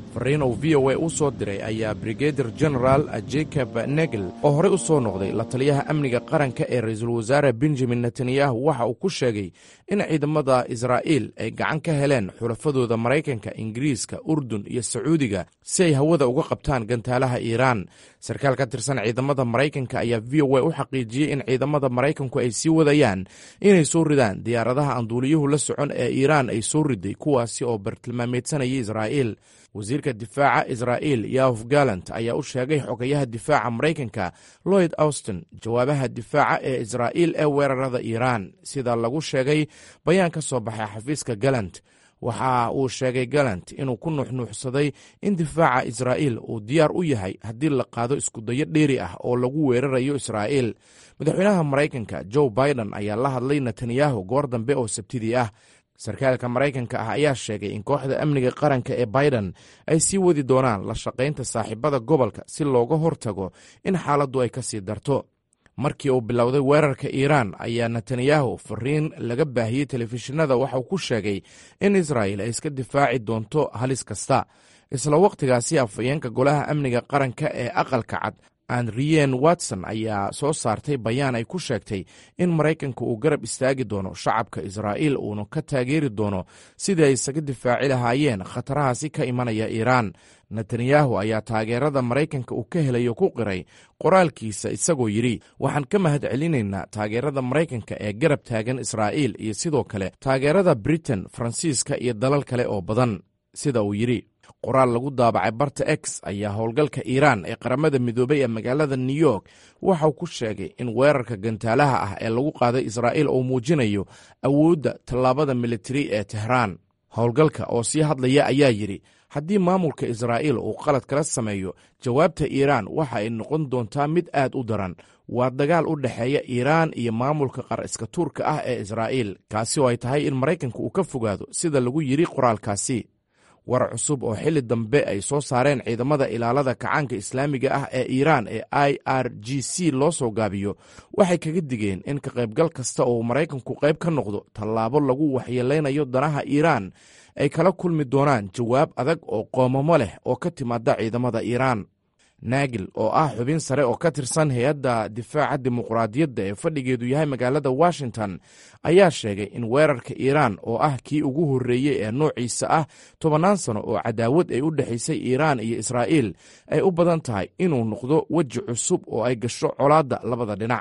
A: fariin uu v o a u soo diray ayaa brigadir genaraal jacob negel oo horey u soo noqday la taliyaha amniga qaranka ee ra-iisul wasaare benjamin netanyahu waxa uu ku sheegay in ciidamada israa'iil ay gacan ka heleen xulafadooda maraykanka ingiriiska urdun iyo sacuudiga si ay hawada uga qabtaan gantaalaha iiraan sarkaal ka tirsan ciidamada maraykanka ayaa v o a u xaqiijiyey in ciidamada maraykanku ay sii wadayaan inay soo ridaan diyaaradaha aan duuliyuhu la socon ee iiraan ay soo riday kuwaasi oo bartilmaameedsanayay israa'iil wasiirka difaaca israa'iil yahof galant ayaa u sheegay xogayaha difaaca maraykanka lloyd austin jawaabaha difaaca ee israa'iil ee weerarada iiraan sida lagu sheegay bayaan ka soo baxay xafiiska galant waxa uu sheegay galant inuu ku nuuxnuuxsaday in difaaca israa'iil uu diyaar u yahay haddii la qaado iskudayo dheeri ah oo lagu weerarayo israa'iil madaxweynaha maraykanka joe biden ayaa la hadlay netanyahu goor dambe oo sabtidii ah sarkaalka maraykanka ah ayaa sheegay in kooxda amniga qaranka ee biden ay sii wadi doonaan la shaqaynta saaxiibada gobolka si looga hortago in xaaladdu ay ka sii darto markii uu bilowday weerarka iiraan ayaa netanyahu fariin laga baahiyey telefishinada waxauu ku sheegay in israa'il ay iska difaaci doonto halis kasta isla wakhtigaasi afhayeenka golaha amniga qaranka ee aqalka cad andriyen watson ayaa soo saartay bayaan ay ku sheegtay in maraykanka uu garab istaagi doono shacabka israa'iil uuna ka taageeri doono sidii ay isaga difaaci lahaayeen khatarahaasi ka imanaya iiraan netanyahu ayaa taageerada maraykanka uu ka helayo ku qiray qoraalkiisa isagoo yidhi waxaan ka mahad celinaynaa taageerada maraykanka ee garab taagan israa'iil iyo sidoo kale taageerada britain faransiiska iyo dalal kale oo badan sida uu yidhi qoraal lagu daabacay barta x ayaa howlgalka iiraan ee qaramada midoobay ee magaalada new york waxauu ku sheegay in weerarka gantaalaha ah ee lagu qaaday israa'iil uu muujinayo awoodda tallaabada militari ee tehraan howlgalka oo sii hadlaya ayaa yidhi haddii maamulka israa'iil uu qalad kala sameeyo jawaabta iiraan waxa ay noqon doontaa mid aad u daran waa dagaal u dhexeeya iiraan iyo maamulka qar iska tuurka ah ee israa'iil kaasi oo ay tahay in maraykanka uu ka fogaado sida lagu yidhi qoraalkaasi war cusub oo xilli dambe ay soo saareen ciidamada ilaalada kacaanka islaamiga ah ee iiraan ee i r g c loo soo gaabiyo waxay kaga digeen in ka qaybgal kasta oo maraykanku qayb ka noqdo tallaabo lagu waxyeeleynayo danaha iiraan ay kala kulmi doonaan jawaab adag oo qoomamo leh oo ka timaada ciidamada iiraan naagil oo ah xubin sare oo ka tirsan hay-adda difaaca dimuqraadiyadda ee fadhigeedu yahay magaalada washington ayaa sheegay in weerarka iiraan oo ah kii ugu horreeyey ee noociisa ah tobannaan sano oo cadaawad ay u dhexaysay iiraan iyo israa'iil ay u badan tahay inuu noqdo weji cusub oo ay gasho colaadda labada dhinac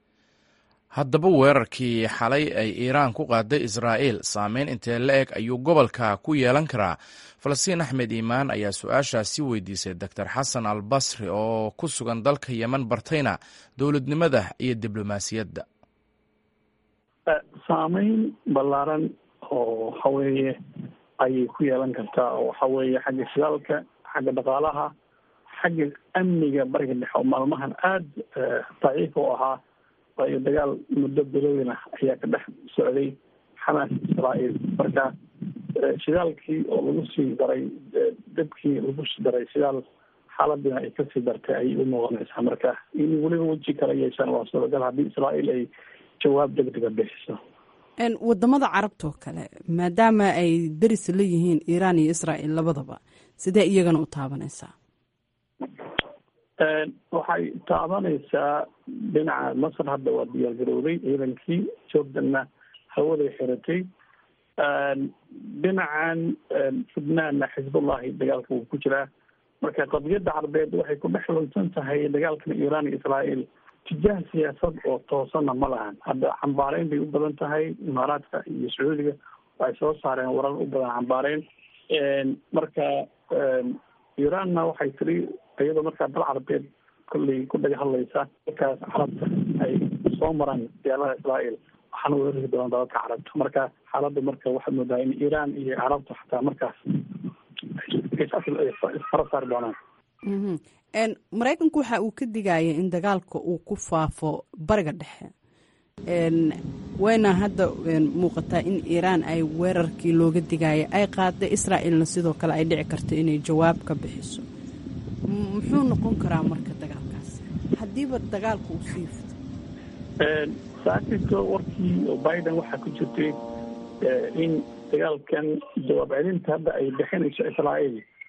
A: haddaba weerarkii xalay ay iiraan ku qaaday israa'iil saameyn intee la eg ayuu gobolka ku yeelan karaa falastiin axmed iimaan ayaa su-aashaasi weydiisay doctor xasan al basri oo ku sugan dalka yemen bartayna dowladnimada iyo diblomaasiyadda
C: saameyn ballaaran oo waxa weeye ayay ku yeelan kartaa oo waxa weeye xagga shidaalka xagga dhaqaalaha xagga amniga bariga dhexe oo maalmahan aada daciif u ahaa waayo dagaal muddo bilowin ah ayaa ka dhex socday xamaas israa'iil marka shidaalkii oo lagu sii daray dabkii lagu sii daray shidaal xaaladina ay kasii dartay ayay u noqonaysaa marka in weliba weji kala yeeshaan waa suuragal haddii israa'iil ay jawaab degdega bixiso
J: wadamada carabta oo kale maadaama ay deris la yihiin iiraan iyo israa'iil labadaba sidee iyagana u taabanaysaa
C: waxay taabanaysaa dhinaca masar hadda waa diyaar garowday ciidankii jordanna hawaday xiratay dhinacan fudnaanna xisbullahi dagaalka wuu ku jiraa marka qadiyadda carbeed waxay ku dhex lunsan tahay dagaalkan iiraan iyo israa'iil tijaah siyaasad oo toosana ma lahan hadda xambaareyn bay u badan tahay imaaraadka iyo sacuudiga waxay soo saareen warar u badan xambaareyn marka iiraanna waxay tiri iyadoo markaa dal carabeed kolley ku dhaga hadlaysa markaas carabta ay soo maraan diyaaradaha israa'iil waxaana weerari doonaan dalalka carabta marka xaaladda marka waxaad moodaa in iiraan iyo carabta xataa markaas isfara saari doonaan
J: maraykanku waxa uu ka digaya in dagaalka uu ku faafo bariga dhexe wayna hadda muuqataa in iiraan ay weerarkii looga digaya ay qaaday israa'iilna sidoo kale ay dhici karto inay jawaab ka bixiso muxuu noqon karaa marka dagaalkaas haddiiba dagaalka uu sii fito
C: saakito warkii oo biden waxaa ku jirtay in dagaalkan jawaab celinta hadda ay bixinayso israa'iil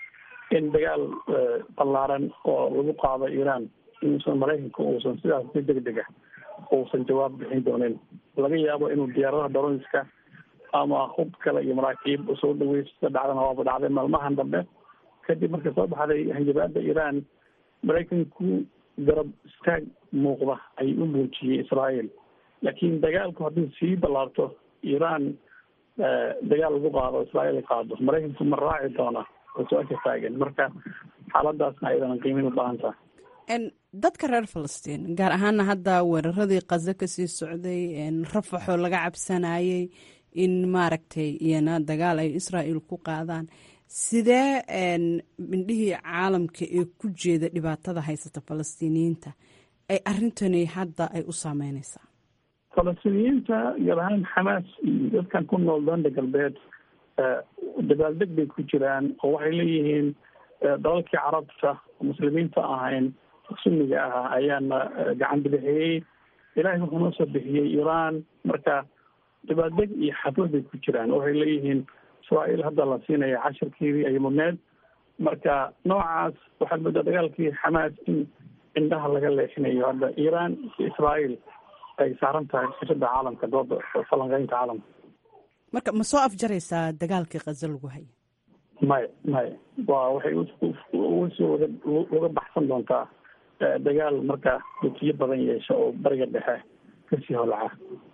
C: in dagaal ballaaran oo lagu qaado iiraan inuusan maraykanka uusan sidaas si deg deg ah uusan jawaab bixin doonin laga yaabo inuu diyaaradaha daroniska ama hub kale iyo maraakiib usoo dhaweysta dhacdana waaba dhacday maalmahan dambe kadib markay soo baxday hanjabaada iiraan maraykanku garab istaag muuqda ayuu u muujiyey israael laakiin dagaalku haddii sii ballaarto iiraan dagaal lagu qaado israael ay qaado maraykanku ma raaci doona oo su-aasha taagan marka xaaladaasna ayadana qiimin u baahan taha
J: dadka reer falastiin gaar ahaana hadda weeraradii kaza kasii socday rafaxoo laga cabsanayay in maaragtay iyana dagaal ay israel ku qaadaan sidee mindhihii caalamka ee ku jeeda dhibaatada haysata falastiiniyiinta ay arintani hadda ay u saameyneysaa
C: falastiiniyiinta gaar ahaan xamaas iyo dadkan ku nool danda galbeed dabaaldeg bay ku jiraan oo waxay leeyihiin dalalkii carabta muslimiinta ahayn sunniga ah ayaana gacan bidixiyey ilaahay wuxuu noo soo bixiyey iiraan marka dabaaldeg iyo xaflad bay ku jiraan waxay leeyihiin israael hadda la siinaya cashirkeedii ay mudneed marka noocaas waxaad moodaa dagaalkii xamaas in indhaha laga leexinayo hadda iiraan iyo israael ay saaran tahay sirada caalamka dooda falanqeynta caalamka
J: marka ma soo afjaraysaa dagaalkii kaza lagu haya
C: maya maya waa waxay usoo waga uga baxsan doontaa dagaal marka dukiyo badan yeesha oo bariga dhexe kasii holaca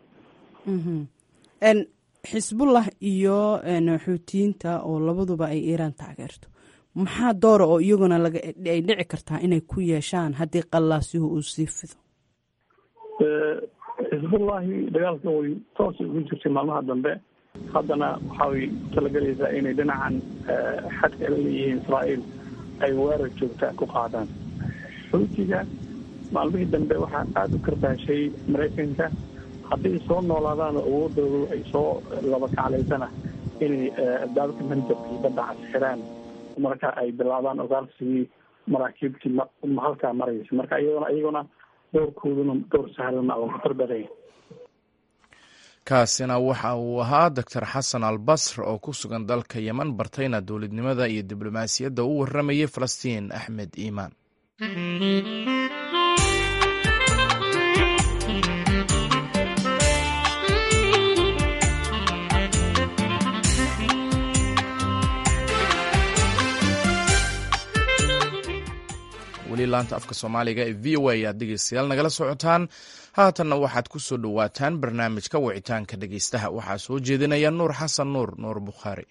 J: xisbullah iyo xuutiyiinta oo labaduba ay iiraan taageerto maxaa doora oo iyaguna laga ay dhici kartaa inay ku yeeshaan haddii qallaasihu uu sii fido
C: xisbullahi dagaalka way toos ugu jirtay maalmaha dambe haddana waxay talagelaysaa inay dhinacan xadka la leeyihiin israael ay weerar joogta ku qaadaan xuutiga maalmihii dambe waxaa aada u karbaashay maraykanka hadday soo noolaadaan oo awoodoodu ay soo laba kaclaysana inay daadka manjabka iyo badda casxiraan marka ay bilaabaan ogaarsigii maraakiibtii halkaa maraysa marka iyadona iyaguna doorkooduna door sahlana oo khatar badanya
A: kaasina waxa uu ahaa doctor xasan al basr oo ku sugan dalka yeman bartayna dowladnimada iyo diblomaasiyadda u warramayay falastiin axmed iimaan weli laanta afka soomaaliga ee v o a ayaad dhegeystayaal nagala socotaan haatanna waxaad ku soo dhowaataan barnaamijka wicitaanka dhegeystaha waxaa soo jeedinaya nuur xasan nuur nuur bukhaari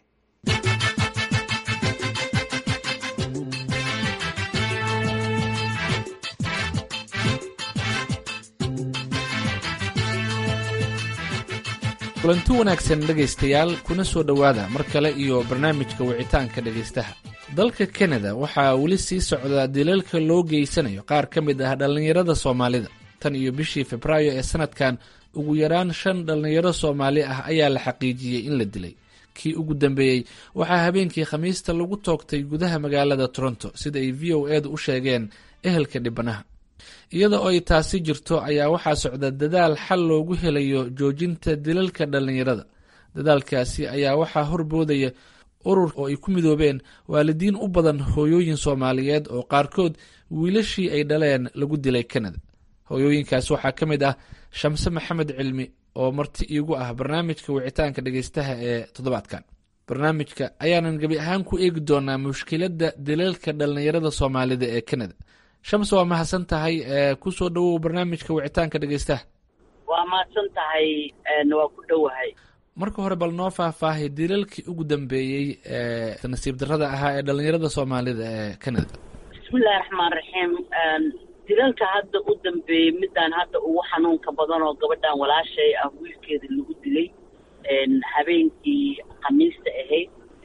K: kulanti wanaagsan dhegaystayaal kuna soo dhowaada mar kale iyo barnaamijka wicitaanka dhegaystaha dalka kanada waxaa weli sii socdaa dilalka loo geysanayo qaar ka mid ah dhallinyarada soomaalida tan iyo bishii febraayo ee sanadkan ugu yaraan shan dhallinyaro soomaali ah ayaa la xaqiijiyey in la dilay kii ugu dambeeyey waxaa habeenkii khamiista lagu toogtay gudaha magaalada toronto sida ay v o edu u sheegeen ehelka dhibanaha iyada oo ay taasi jirto ayaa waxaa socda dadaal xal loogu helayo joojinta dilalka dhallinyarada dadaalkaasi ayaa waxaa horboodaya urur oo ay ku midoobeen waalidiin u badan hooyooyin soomaaliyeed oo qaarkood wiilashii ay dhaleen lagu dilay kanada hooyooyinkaas waxaa ka mid ah shamse maxamed cilmi oo marti iigu ah barnaamijka wicitaanka dhegeystaha ee toddobaadkan barnaamijka ayaanan gebi ahaan ku eegi doonaa mushkiladda dilalka dhallinyarada soomaalida ee kanada shams waa mahadsan tahay kusoo dhawow barnaamijka wicitaanka dhegeystaha
L: waa mahadsan tahay waa ku dhowahay
K: marka hore bal noo faahfaahay dilalkii ugu dambeeyey ee nasiib darrada ahaa ee dhallinyarada soomaalida ee canada
L: bismillahi raxmaan raxiim dilalka hadda u dambeeyey midaan hadda ugu xanuunka badan oo gabadhan walaashay ah wiilkeeda lagu dilay habeenkii khamiista ahayd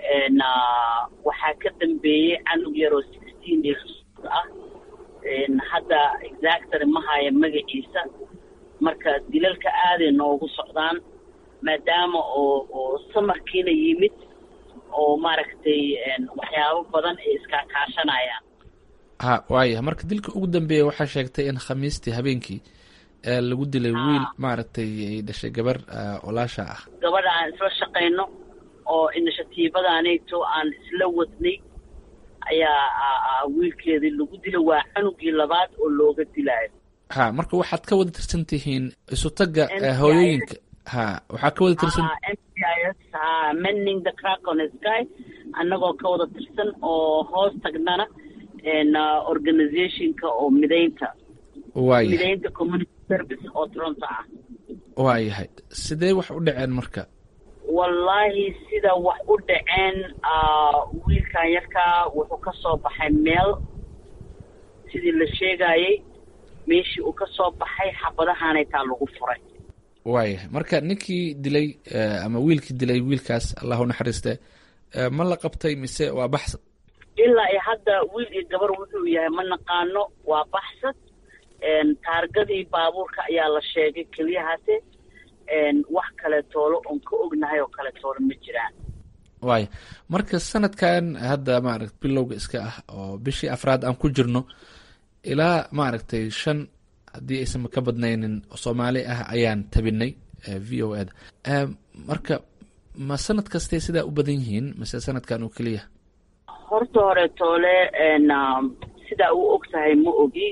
L: waxaa ka dambeeyey canug yaroo sixteen years ah hadda exactary ma haya magaciisa marka dilalka aaday noogu socdaan maadaama oo oo samarkiina yimid oo maaragtay waxyaabo badan ay iskaakaashanayaan
K: ha waaya marka dilka ugu dambeeya waxaa sheegtay in khamiistii habeenkii lagu dilay wiil maaragtay ay dhashay gabar olaasha ah
L: gabadha aan isla shaqayno oo inishatiibadaanayto aan isla wadnay ayaa wiilkeedii lagu dilay waa canugii labaad oo looga dilaayo
K: ha marka waxaad ka wada tirsan tihiin isutaga hooyooyinka ha waxaad ka wada tirsan
L: m c i s ha mending the crack on the sky annagoo ka wada tirsan oo hoos tagnana organizationka oo midaynta
K: waayahay
L: midaynta community service oo toronto ah
K: waayahay sidee wax u dhaceen marka
L: wallaahi sida wax u dhaceen wiilkan yarkaa wuxuu ka soo baxay meel sidii la sheegayay meeshii uu ka soo baxay xabadahaanay taa lagu furay
K: waayahay marka ninkii dilay ama wiilkii dilay wiilkaas allah u naxariiste ma la qabtay mise waa baxsad
L: ilaa iyo hadda wiil iyo gabar wuxuu yahay ma naqaano waa baxsad taargadii baabuurka ayaa la sheegay keliyahaase wax kale toolo oon ka ognahay oo kale toolo ma jiraan
K: waaya marka sanadkan hadda maaragt bilowga iska ah oo bishii afraad aan ku jirno ilaa maaragtay shan haddii aysan ka badnaynin soomaali ah ayaan tabinay v o eda marka ma sanad kastay sidaa u badan yihiin mise sanadkan oo keliya
L: horta hore toole sidaa u og tahay ma ogi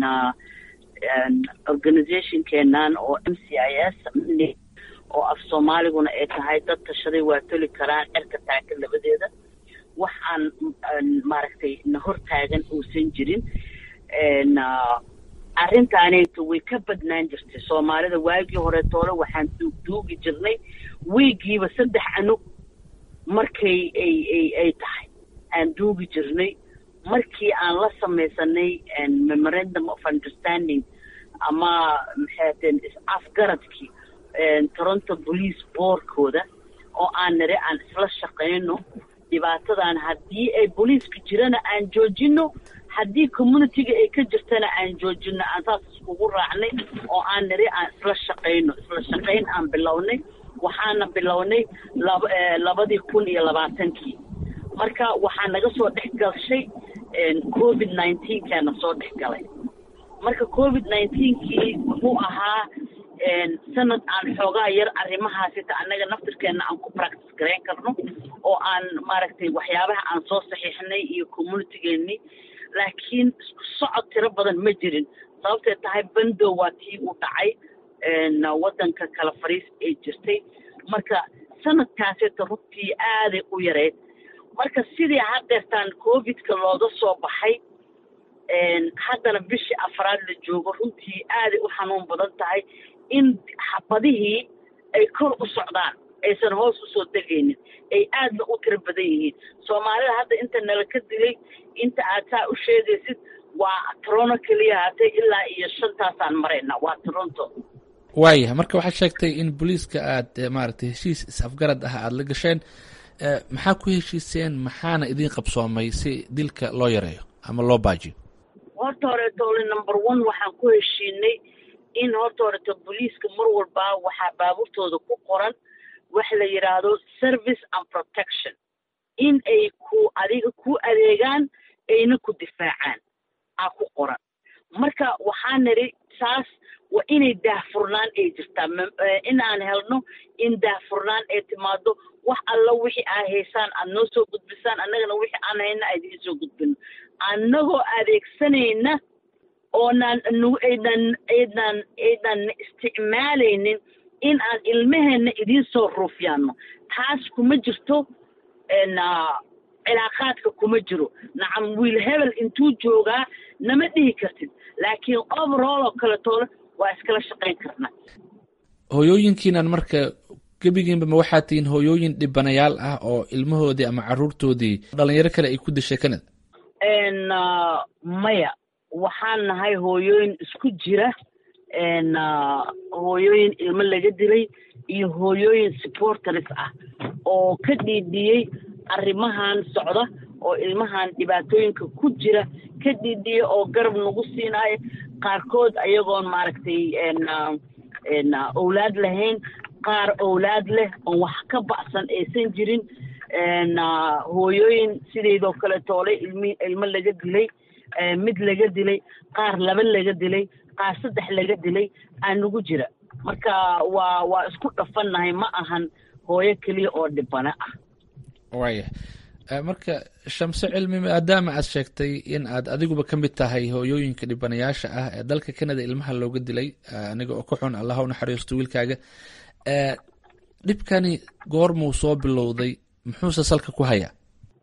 L: organizationkeenan oo m c i s oo af soomaaliguna ay tahay dad tashaday waa toli karaan cerka taagan labadeeda wax aan maaragtay na hortaagan uusan jirin arrintaanayto way ka badnaan jirtay soomaalida waagii hore toole waxaan duugduugi jirnay wiigiiba saddex canug markay ay ay ay tahay aan duugi jirnay markii aan la samaysanay memorandum of understanding ama maxaateen is-afgaradkii toronto police boardkooda oo aan nire aan isla shaqayno dhibaatadan haddii ay booliiska jirana aan joojino haddii communityga ay ka jirtana aan joojino aan saas iskugu raacnay oo aan niri aan isla shaqayno isla shaqayn aan bilownay waxaana bilownay laba labadii kun iyo labaatankii marka waxaa naga soo dhex gashay covid nineteenkaana soo dhex galay marka covid nineteenkii wuxuu ahaa sanad aan xoogaa yar arrimahaasita annaga naftirkeenna aan ku practice garayn karno oo aan maaragtay waxyaabaha aan soo saxiixnay iyo communitygeenni laakiin isku socod tiro badan ma jirin sababtay tahay bandow waa tii u dhacay waddanka kala fariis ay jirtay marka sanadkaasita runtii aaday u yareyd marka sidii haddeertaan covidka looga soo baxay haddana bishii afraad la joogo runtii aaday u xanuun badan tahay in xabadihii ay kor u socdaan aysan hoos usoo degaynin ay aadna u tiro badan yihiin soomaalida hadda inta nala ka dilay inta aad saa u sheegaysid waa toronto keliya hatay ilaa iyo shantaasaan marayna waa toronto
K: waayahay marka waxaad sheegtay in booliiska aad maaragtay heshiis is-afgarad ah aada la gasheen maxaa ku heshiiseen maxaana idiin qabsoomay si dilka loo yareeyo ama loo baajiyo
L: horta horeetoole number one waxaan ku heshiinay in horta horeeto booliiska mar walbaa waxaa baabuurtooda ku qoran wax la yidhaahdo service and protection in ay ku adiga ku adeegaan ayna ku difaacaan aa ku qoran marka waxaa nidhi saas waa inay daahfurnaan ay jirtaa in aan helno in daahfurnaan ay timaado wax alla wixii aa haysaan aad noo soo gudbisaan annagana wixii aan hayna aad idiin soo gudbino annagoo adeegsanayna oonaan aydan aydan aydan isticmaalaynin in aan ilmaheenna idiin soo ruufyaano taas kuma jirto cilaaqaadka kuma jiro nacam wiil hebel intuu joogaa nama dhihi kartid laakiin overall oo kale toole waa iskala shaqayn karnaa
K: hooyooyinkiinan marka gebigiinba ma waxaa tihiin hooyooyin dhibanayaal ah oo ilmahoodii ama caruurtoodii dhalinyaro kale ay ku dishay canada
L: maya waxaan nahay hooyooyin isku jira hooyooyin ilmo laga dilay iyo hooyooyin supporters ah oo ka dhiidhiyey arrimahan socda oo ilmahan dhibaatooyinka ku jira ka dhiidhiya oo garab nagu siinaayo qaarkood ayagoon maaragtay owlaad lahayn qaar owlaad leh oon wax ka ba'san aysan jirin hooyooyin sideedoo kale toole ilmi ilmo laga dilay mid laga dilay qaar laba laga dilay qaar saddex laga dilay aa nagu jira marka waa waa isku dhafannahay ma ahan hooyo keliya oo dhibana ah
K: waaya marka shamse cilmi maadaama aad sheegtay in aad adiguba ka mid tahay hooyooyinka dhibanayaasha ah ee dalka canada ilmaha looga dilay aniga oo ka xun allah u naxariisto wiilkaaga dhibkani goormuu soo bilowday muxuuse salka ku hayaa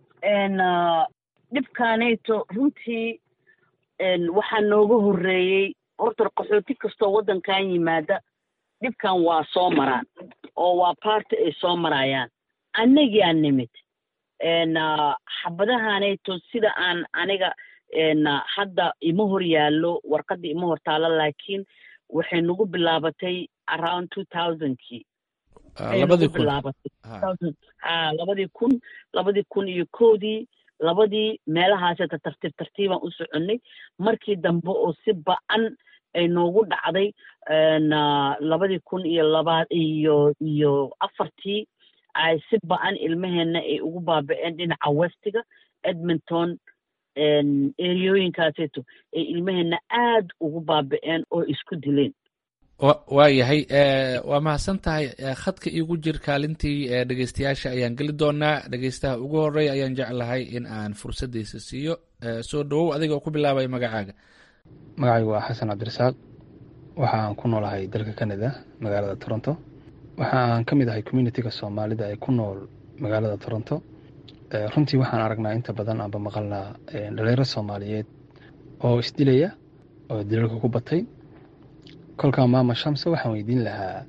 L: dhibkaanayto runtii waxaa nooga horreeyey horta qaxooti kastoo waddankan yimaada dhibkan waa soo maraan oo waa baarti ay soo marayaan annagiaa nimid xabadahanayto sida aan aniga hadda ima hor yaallo warqadda ima hor taalo laakiin waxay nagu bilaabatay around two thousandkii
K: labadii kun
L: ha labadii kun labadii kun iyo koodii labadii meelahaaseta tartiib tartiibaan u soconnay markii dambe oo si ba-an ay noogu dhacday labadii kun iyo labaad iyo iyo afartii ay si ba-an ilmaheenna ay ugu baaba-een dhinaca westiga edmonton eriyooyinkaaseeto ay ilmaheenna aad ugu baaba-een oo isku dileen
K: waa yahay waa mahadsan tahay khadka iigu jir kaalintii dhegeystayaasha ayaan geli doonaa dhegeystaha ugu horeeya ayaan jeclahay in aan fursaddiisa siiyo soo dhawow adiga oo ku bilaabaya magacaaga
M: magacaygu waa xasan cabdirasaaq waxa aan ku noolahay dalka canada magaalada toronto waxa aan ka mid ahay communitiga soomaalida ee ku nool magaalada toronto runtii waxaan aragnaa inta badan aanba maqalnaa dhalinyaro soomaaliyeed oo isdilaya oo dilalka ku batay kolkaa maama shamse waxaan weydiin lahaa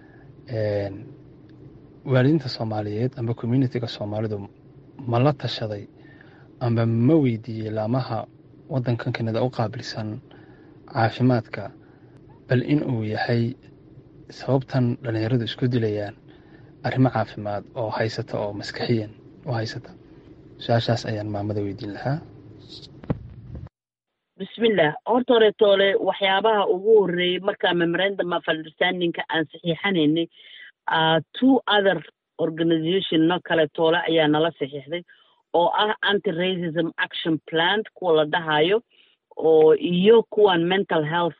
M: waalidiinta soomaaliyeed amba communitiga soomaalidu ma la tashaday amba ma weydiiyey laamaha waddankan kanada u qaabilsan caafimaadka bal in uu yahay sababtan dhallinyaradu isku dilayaan arrimo caafimaad oo haysata oo maskaxiyan u haysata su-aashaas ayaan maamada weydiin lahaa
L: bismillah horta hore toole waxyaabaha ugu horreeyey markaa memorandum of understandingka aan saxiixanaynay two other organizationno kale toole ayaa nala saxiixday oo ah anti racism action plant kuwa la dhahayo oo iyo kuwan mental health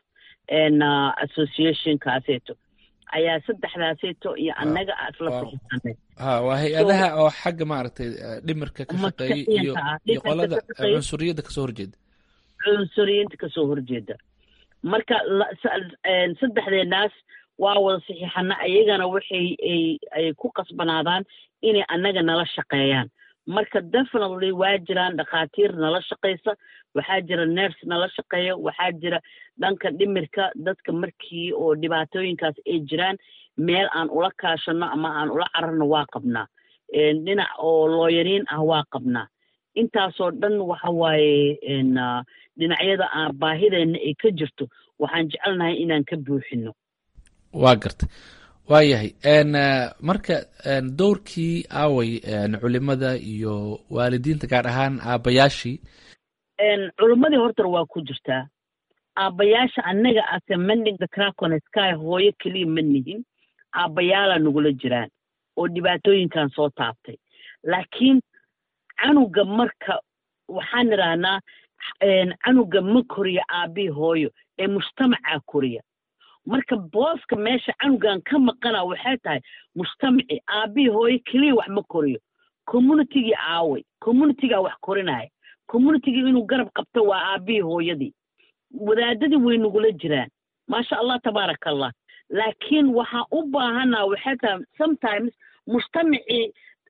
L: associationkaaseeto ayaa saddexdaaseeto iyo annaga isla saxiixanay
K: ha waa hay-adaha oo xagga maaragtay dhimirka ka shaqeeyay iyo iyo qolada cunsuriyadda kasoo horjeeda
L: cunsuriyiinta kasoo horjeeda marka saddexdeenaas waa wada saxiixana ayagana waxay ay ku qasbanaadaan inay annaga nala shaqeeyaan marka definitely waa jiraan dhakhaatiir nala shaqaysa waxaa jira ners nala shaqeeya waxaa jira dhanka dhimirka dadka markii oo dhibaatooyinkaas ay jiraan meel aan ula kaashano ama aan ula cararno waa qabnaa dhinac oo looyariin ah waa qabnaa intaasoo dhan waxa waaye dhinacyada aan baahideenna ay ka jirto waxaan jecelnahay inaan ka buuxino
K: waa gartay waa yahay marka dowrkii aaway culimada iyo waalidiinta gaar ahaan aabbayaashii
L: culimmadii hortar waa ku jirtaa aabbayaasha annaga ase mending the cracon sky hooyo keliya ma nihin aabbayaalaa nagula jiraan oo dhibaatooyinkan soo taabtay laakiin canuga marka waxaan idhaahnaa canuga ma koriya aabii hooyo ee mujtamacaa koriya marka booska meesha canugan ka maqana waxay tahay mujtamaci aabii hooyo keliya wax ma koriyo communitigii aaway communitigaa wax korinaya communitigii inuu garab qabto waa aabii hooyadii wadaadadii way nagula jiraan maasha allah tabaaraka allah laakiin waxaan u baahanaa waxay tahay sometimes mujtamacii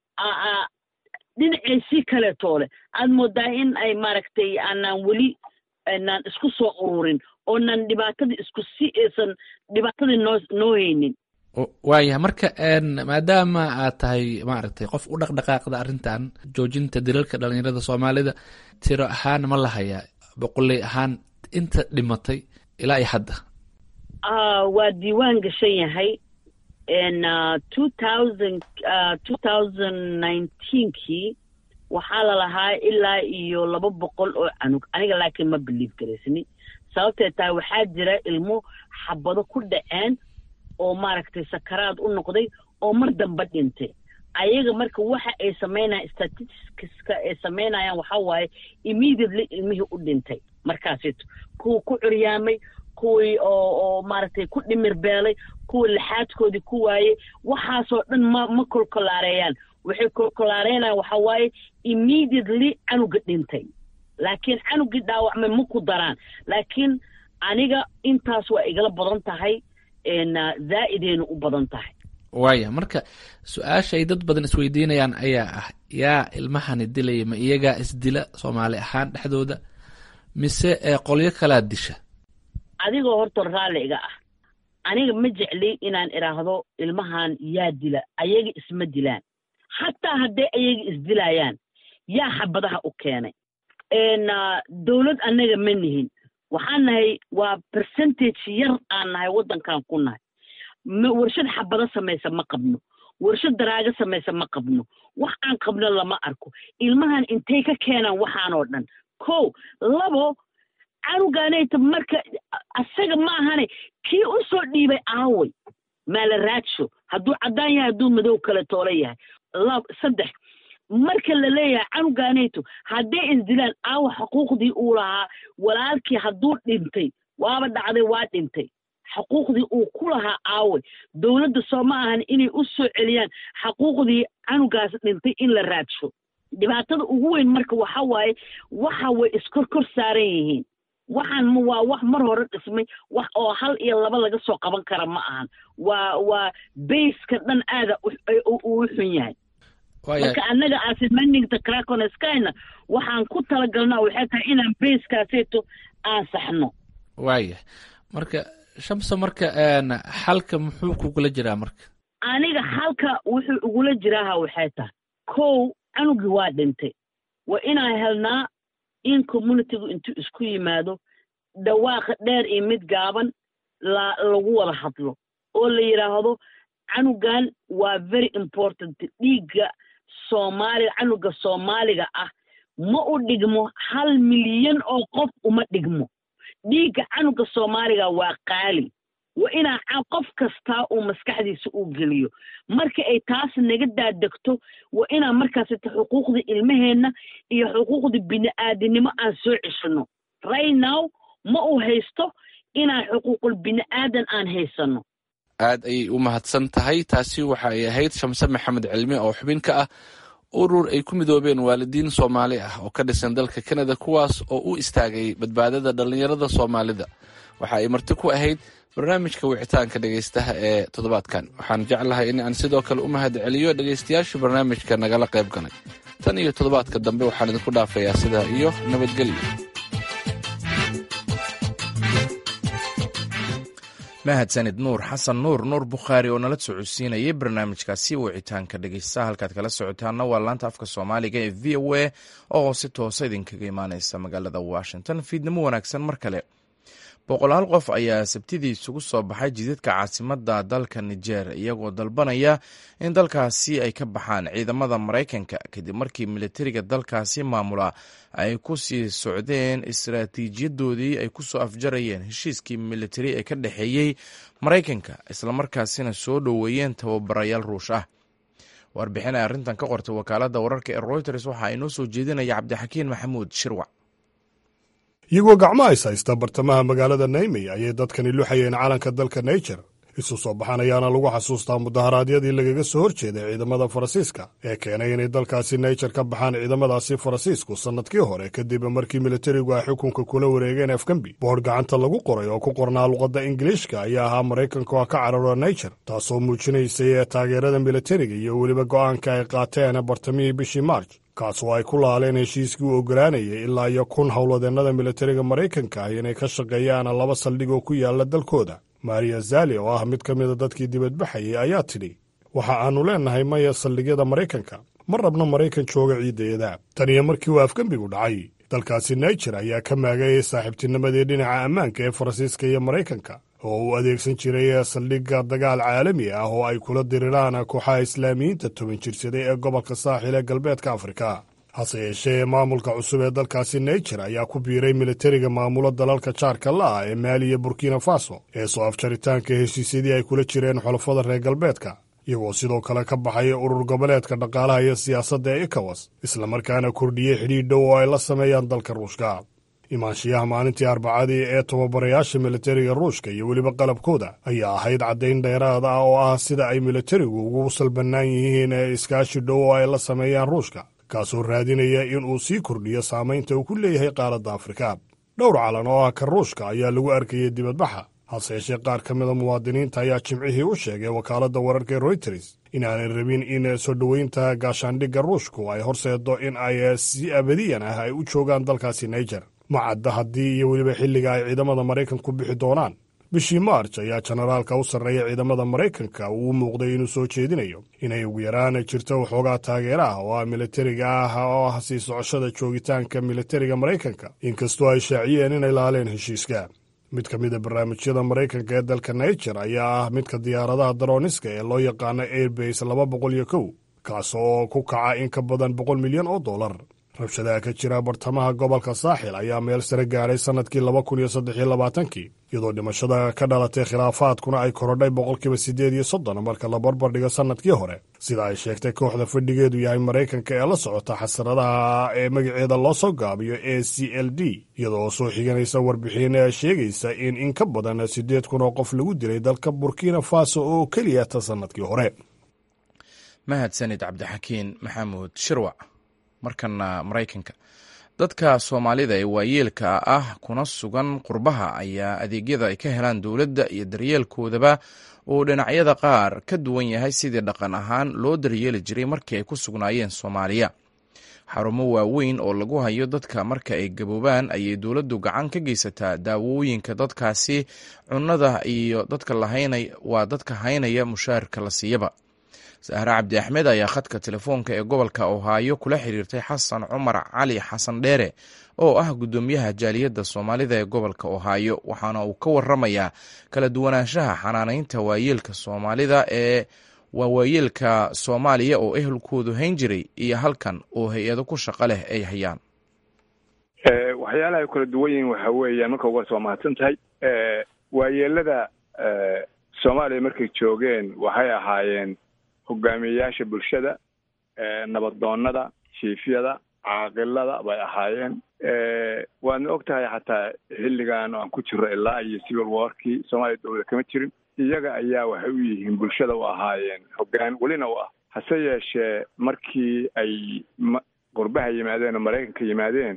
L: dhinaceysii kaleetoole aad moodaa in ay maaragtay aanaan weli aanaan isku soo ururin oonan dhibaatadii isku si aysan dhibaatadii noo noo haynin
K: waayahay marka maadaama aad tahay maaragtay qof u dhaqdhaqaaqda arrintan joojinta dilalka dhalinyarada soomaalida tiro ahaan ma lahayaa boqoley ahaan inta dhimatay ilaa iyo hadda
L: waa diiwaan gashan yahay two thousand two thousand nineteenkii waxaa lalahaa ilaa iyo laba boqol oo canug aniga laakiin ma biliif garaysni sababtee tahay waxaa jira ilmo xabado ku dhaceen oo maaragtay sakaraad u noqday oo mar dambe dhintay ayaga marka waxa ay samaynayan statisticska ay samaynayaan waxaa waaye immediately ilmihii u dhintay markaasito kuwa ku curyaamay kuwii oo oo maaragtay ku dhimir beelay kuwa lixaadkoodii ku waayey waxaasoo dhan ma ma kolkolaareeyaan waxay kolkolaareynayan waxa waaye immediately canuga dhintay laakiin canugii dhaawacmay ma ku daraan laakiin aniga intaas waa igala badan tahay zaa'idayna u badan tahay
K: waaya marka su-aasha ay dad badan isweydiinayaan ayaa ah yaa ilmahani dilaya ma iyagaa isdila soomaali ahaan dhexdooda mise qolyo kalaa disha
L: adigoo horta raalli iga ah aniga ma jecli inaan idhaahdo ilmahan yaa dila ayaga isma dilaan xataa hadday ayaga isdilayaan yaa xabadaha u keenay dowlad annaga ma nihin waxaan nahay waa percentage yar aan nahay waddankan ku nahay warshad xabado samaysa ma qabno warshad daraago samaysa ma qabno wax aan qabno lama arko ilmahan intay ka keenaan waxaanoo dhan ko labo canugaanayta marka asaga ma ahane kii u soo dhiibay aaway maala raadsho hadduu caddaan yahay hadduu madow kale toolo yahay lab saddex marka la leeyahay canugaanayto hadday isdilaan aawa xuquuqdii uu lahaa walaalkii hadduu dhintay waaba dhacday waa dhintay xuquuqdii uu ku lahaa aaway dowladda soo ma ahan inay u soo celiyaan xuquuqdii canugaas dhintay in la raadsho dhibaatada ugu weyn marka waxa waaye waxa way iskor kor saaran yihiin waxaan ma waa wax mar hore dhismay wax oo hal iyo laba laga soo qaban kara ma ahan waa waa bayska dhan aada uu xun yahay marka annaga asimaningta craconeskyna waxaan ku talagalnaa waxay tahay inaan bayskaaseeto aan saxno
K: waaya marka shamsa marka xalka muxuu kugula jiraa marka
L: aniga xalka wuxuu igula jiraaha waxay tahay kow canugii waa dhintay waa inaan helnaa in communitygu intuu isku yimaado dhawaaqa dheer iyo mid gaaban la lagu wada hadlo oo la yidhaahdo canugan waa very important dhiigga soomaaliga canuga soomaaliga ah ma u dhigmo hal milyan oo qof uma dhigmo dhiigga canuga soomaaliga waa qaali waa inaa qof kastaa uu maskaxdiisa u geliyo marka ay taas naga daadegto waa inaan markaasita xuquuqda ilmaheenna iyo xuquuqda bini'aadinimo aan soo ceshino right now ma uu haysto inaan xuquuqul bini'aadan aan haysano
K: aad ayay u mahadsan tahay taasi waxa ay ahayd shamse maxamed cilmi oo xubin ka ah urur ay ku midoobeen waalidiin soomaali ah oo ka dhisan dalka kanada kuwaas oo u istaagay badbaadada dhallinyarada soomaalida waxa ay marti ku ahayd barnaamijka wicitaanka dhegaystaha ee toddobaadkan waxaan jeclahay in aan sidoo kale u mahad celiyo dhegaystayaasha barnaamijka nagala qayb galay tan iyo toddobaadka dambe waxaan idinku dhaafayaa sidaa iyo nabadgelyo
A: mahadsanid nuur xasan nuur nuur bukhaari oo nala socodsiinayay barnaamijkaasi wicitaanka dhegeysta halkaad kala socotaana waa laanta afka soomaaliga ee v o a oo si toosa idinkaga imaaneysa magaalada washington fiidnimo wanaagsan mar kale boqolaal qof ayaa sabtidii isugu soo baxay jidadka caasimada dalka niger iyagoo dalbanaya in dalkaasi ay ka baxaan ciidamada maraykanka kadib markii militariga dalkaasi maamula ay ku sii socdeen istaraatiijiyadoodii ay kusoo afjarayeen heshiiskii militari ee ka dhexeeyey maraykanka islamarkaasina soo dhoweeyeen tababarayaal ruush ah warbixin ay arrintan ka qortay wakaalada wararka ee reuters waxa ay noo soo jeedinaya cabdixakiin maxamuud shirwac
N: iyagoo gacmo ays haysta bartamaha magaalada naymey ayay dadkani luxayeen calanka dalka naijer isu soo baxan ayaana lagu xasuustaa mudaharaadyadii lagaga soo hor jeeday ciidamada faransiiska ee keenay inay dalkaasi naijer ka baxaan ciidamadaasi faransiisku sannadkii hore kadib markii militarigu ay xukunka kula wareegeen afgambi boodh gacanta lagu qoray oo ku qornaa luqadda ingiliishka ayaa ahaa maraykanka oo ka cararo naijer taasoo muujinaysay ee taageerada militariga iyo weliba go'aanka ay qaateen bartamihii bishii maarj kaas oo ay ku laaleen heshiiskii u ogolaanayay ilaa iyo kun howladeennada militariga maraykanka ah inay ka shaqeeyaan laba saldhig oo ku yaala dalkooda maria zali oo ah mid ka mida dadkii dibadbaxayay ayaa tidhi waxa aannu leennahay maya saldhigyada maraykanka ma rabno maraykan jooga ciidayada tan iyo markii uu afgembigu dhacay dalkaasi naijer ayaa ka maagayay saaxiibtinimadii dhinaca ammaanka ee faransiiska iyo maraykanka oo uu adeegsan jiray saldhigga dagaal caalami ah oo ay kula diriraan kooxaha islaamiyiinta toban jirsaday ee gobolka saaxil ee galbeedka afrika hase yeeshee maamulka cusub ee dalkaasi naijer ayaa ku biiray militariga maamulo dalalka jaarka la'ah ee maali iyo burkina faso ee soo afjaritaanka heshiisyadii ay kula jireen xulafada reer galbeedka iyagoo sidoo kale ka baxay urur goboleedka dhaqaalaha iyo siyaasadda ee ekawas islamarkaana kordhiyey xidhiidh dhow oo ay la sameeyaan dalka ruushka imaanshiyaha maalintii arbacadii ee tababarayaasha militariga ruushka iyo weliba qalabkooda ayaa ahayd caddayn dheeraad ah oo ah sida ay militarigu ugu salbannaan yihiin ee iskaashi dhow oo ay la sameeyaan ruushka kaasoo raadinaya in uu sii kordhiyo saamaynta uu ku leeyahay qaaradda afrika dhowr calan oo ah ka ruushka ayaa lagu arkayay dibadbaxa hase yeeshee qaar ka mida muwaadiniinta ayaa jimcihii u sheegay wakaaladda wararka royters inaanay rabin in soo dhoweynta gaashaandhigga ruushku ay horseedo in ay si abadiyan ah ay u joogaan dalkaasi naijer ma cadda haddii iyo weliba xilliga ay ciidamada maraykanku bixi doonaan bishii maarj ayaa jenaraalka u sarreeya ciidamada maraykanka uu u muuqday inuu soo jeedinayo inay ugu yaraan jirto waxoogaa taageera ah oo ah militariga ah oo ah sii socoshada joogitaanka militariga maraykanka inkastoo ay shaaciyeen inay laaleen heshiiska mid ka mida barnaamijyada maraykanka ee dalka naijer ayaa ah midka diyaaradaha darooniska ee loo yaqaano airbase laba boqol iyo kow kaas oo ku kaca in ka badan boqol milyan oo dollar rabshadaha ka jira bartamaha gobolka saaxil ayaa meel sare gaadhay sannadkii laba kun iyo saddex iyo labaatankii iyadoo dhimashada ka dhalatay khilaafaadkuna ay korodhay boqolkiiba siddeed iyo soddon marka la barbardhigo sannadkii hore sida ay sheegtay kooxda fadhigeedu yahay maraykanka ee la socota xasaradaha ee magaceeda loo soo gaabiyo a c l d iyadoo soo xiganaysa warbixin sheegaysa in in ka badan siddeed kun oo qof lagu dilay dalka burkina faso oo keliya ta sannadkii hore
A: mahadsanid cabdixakiin maxamuud shirwac markana maraykanka dadka soomaalida ee waayeelka ah kuna sugan qurbaha ayaa adeegyada ay ka helaan dowladda iyo daryeelkoodaba uu dhinacyada qaar ka duwan yahay sidii dhaqan ahaan loo daryeeli jiray markii ay ku sugnaayeen soomaaliya xarumo waaweyn oo lagu hayo dadka marka ay gaboobaan ayay dowladdu gacan ka geysataa daawooyinka dadkaasi cunnada iyo dadka waa dadka haynaya mushaarka la siiyaba sahre cabdi axmed ayaa khadka telefoonka ee gobolka ohaayo kula xiriirtay xasan cumar cali xasan dheere oo ah guddoomiyaha jaaliyadda soomaalida ee gobolka ohaayo waxaana uu ka waramayaa kala duwanaanshaha xanaanaynta waayeelka soomaalida ee waa waayeelka soomaaliya oo ehelkoodu hayn jiray iyo halkan oo hay-ado ku shaqo leh ay hayaan
O: waxyaalaha ay kala duwan yihiin waxa weeyaan marka uga soo mahadsan tahay waayeelada soomaaliya markay joogeen waxay ahaayeen hogaamiyeyaasha bulshada nabadoonnada jiifyada caaqilada bay ahaayeen waadna og tahay xataa xilligan aan ku jiro ilaa iyo civil warkii soomaaliya dowlada kama jirin iyaga ayaa waxay u yihiin bulshada u ahaayeen hoggaan welina u ah hase yeeshee markii ay qurbaha yimaadeen oo maraykanka yimaadeen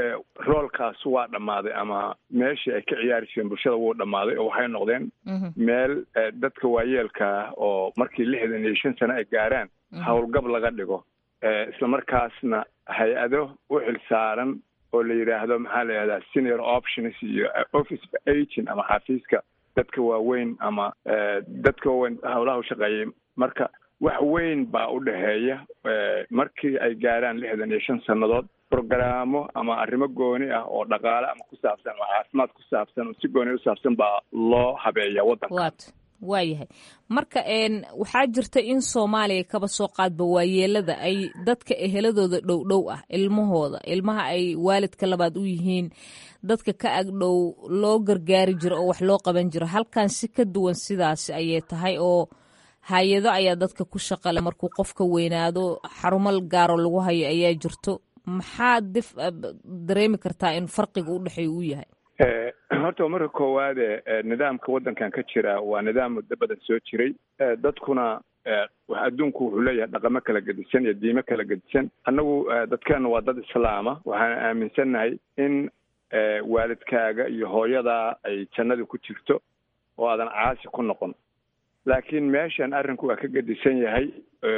O: roolkaas waa dhammaaday ama meeshii ay ka ciyaari jireen bulshada wuu dhammaaday oo waxay noqdeen meel dadka waayeelka ah oo markii lixdan iyo shan sano ay gaaraan howlgab laga dhigo isla markaasna hay-ado u xil saaran oo la yidhaahdo maxaa la yidhahdaa senior options iyo office agent ama xafiiska dadka waaweyn ama dadka waaweyn howlaha u shaqeeyay marka wax weyn baa u dhexeeya markii ay gaaraan lixdan iyo shan sannadood brogaraamo ama arrimo gooni ah oo dhaqaale ama ku saabsan ama caafimaad ku saabsan oo si gooni u saabsan baa loo habeeya waddanka
P: wat waayahay marka waxaa jirta in soomaaliya kaba soo qaadba waayeelada ay dadka eheladooda dhow dhow ah ilmahooda ilmaha ay waalidka labaad u yihiin dadka ka agdhow loo gargaari jiro oo wax loo qaban jiro halkan si ka duwan sidaasi ayay tahay oo hay-ado ayaa dadka ku shaqale markuu qofka weynaado xarumo gaaro lagu hayo ayaa jirto maxaa dif dareemi kartaa in farqiga u dhexeeya uu yahay
O: horta marka koowaade nidaamka waddankan ka jira waa nidaam muddo badan soo jiray dadkuna adduunku wuxuu leeyahay dhaqamo kala gedisan iyo diimo kala gedisan annagu dadkeenu waa dad islaama waxaana aaminsannahay in waalidkaaga iyo hooyadaa ay jannada ku jirto oo aadan caasi ku noqon laakiin meeshan arrinku waa ka gedisan yahay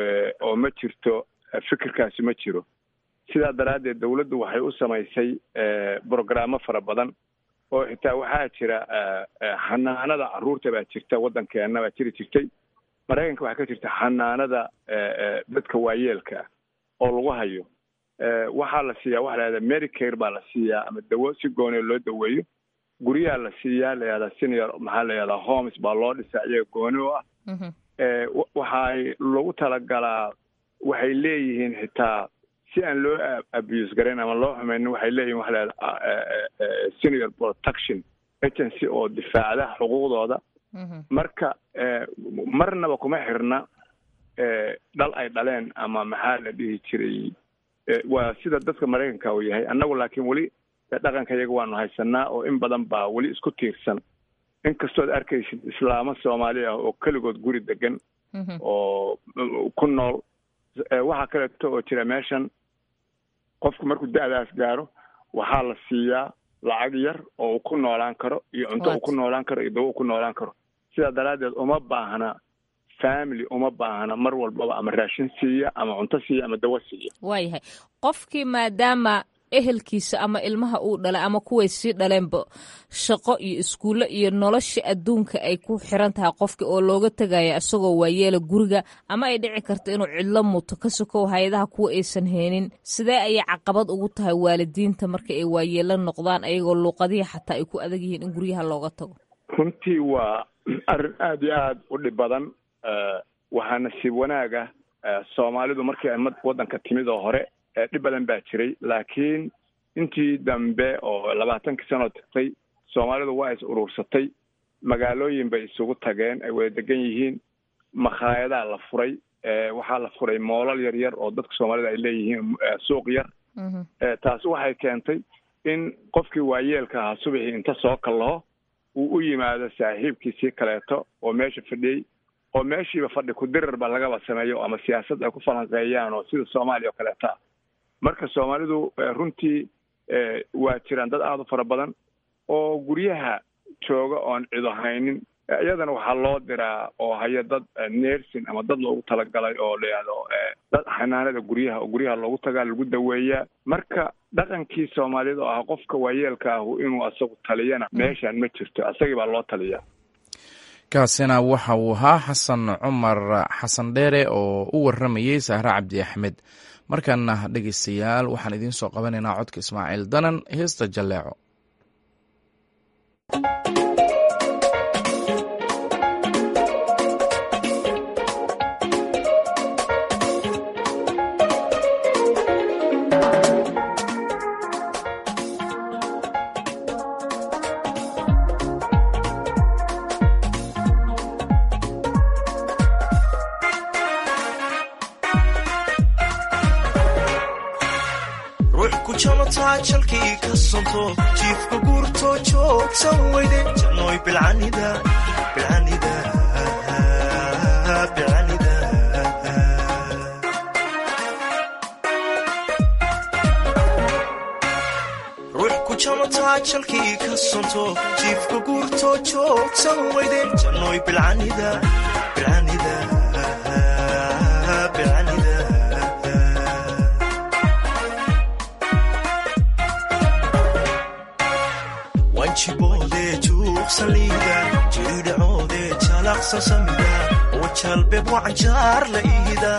O: oo ma jirto fikirkaasi ma jiro sidaa daraaddeed dawladdu waxay u samaysay brogaraamo fara badan oo xitaa waxaa jira xanaanada carruurta baa jirta waddankeena baa jiri jirtay maraykanka waxaa ka jirta xanaanada dadka waayeelka oo lagu hayo waxaa la siiyaa waxa la yahahda medicare baa la siiyaa ama dawo si gooniya loo daweeyo guryaha la siiyaa la yahdaa senior maxaa la yahdaa homes baa loo dhisaa iyaga gooni u ah waxay lagu talagalaa waxay leeyihiin xitaa si aan loo abuse garayn ama loo xumaynin waxay leeyihin waxa la senior protection agency oo difaacda xuquuqdooda marka marnaba kuma xirna dhal ay dhaleen ama maxaa la dhihi jiray waa sida dadka maraykanka uu yahay annagu laakiin weli dhaqanka iyaga waanu haysanaa oo in badan baa weli isku tiirsan inkastood arkaysid islaamo soomaali ah oo keligood guri degan oo ku nool waxaa kaleeto oo jira meeshan qofku markuu da-daas gaaro waxaa la siiyaa lacag yar oo uu ku noolaan karo iyo cunto uu ku noolaan karo iyo dawo uu ku noolaan karo sidaa daraaddeed uma baahna family uma baahna mar walbaba ama raashin siiya ama cunto siiya ama dawo siiya
P: waayahay qofkii maadaama ehelkiisa ama ilmaha uu dhalay ama kuway sii dhaleenba shaqo iyo iskuulle iyo nolosha adduunka ay ku xiran tahay qofki oo looga tegaya isagoo waayeela guriga ama ay dhici karto inuu cidlo muto ka sokow hay-adaha kuwa aysan heenin sidee ayay caqabad ugu tahay waalidiinta marka ay waayeelo noqdaan ayagoo luuqadihii xataa ay ku adag yihiin in guryaha looga tago
O: runtii waa arrin aada iyo aada u dhib badan waxaa nasiib wanaaga soomaalidu markii ay waddanka timid oo hore dhib badan baa jiray laakiin intii dambe oo labaatankii sanoo tagtay soomaalidu waa is urursatay magaalooyin bay isugu tageen ay wada degan yihiin makhaayadaha la furay waxaa la furay moolal yar yar oo dadka soomaalida ay leeyihiin suuq yar taasi waxay keentay in qofkii waayeelka ahaa subaxii inta soo kallaho uu u yimaado saaxiibkiisii kaleeto oo meesha fadhiyey oo meeshiiba fadhi ku-dirarba lagaba sameeyo ama siyaasad ay ku falanqeeyaan oo sida soomaaliya oo kaleeta marka soomaalidu runtii waa jiraan dad aada u fara badan oo guryaha jooga oon cido haynin iyadana waxaa loo diraa oo haya dad nersin ama dad loogu talagalay oo layihahdo dad xanaanada guryaha oo guryaha loogu tagaa lagu daweeyaa marka dhaqankii soomaaliyad oo ah qofka waayeelka ahu inuu asagu taliyana meeshaan ma jirto asagii baa loo taliyaa
A: kaasina waxa uu ahaa xasan cumar xasan dheere oo u waramayey sahre cabdi axmed markaana dhegeystayaal waxaan idiin soo qabanaynaa codka ismaaciil danan heesta jalleeco
Q: jalkii ka sonto jiifka guurto joogsan weyde jannoy bilcanida bilcanida bilcanida ruux ku jamataa jalkii ka sonto jiifka guurto joogsan weyde jannoy bilcanida bilcanida bilcanida wanjiboodee juuqsaliida jiridhacoodee jalaqsa samida oo jalbeeb wacanjaar la iida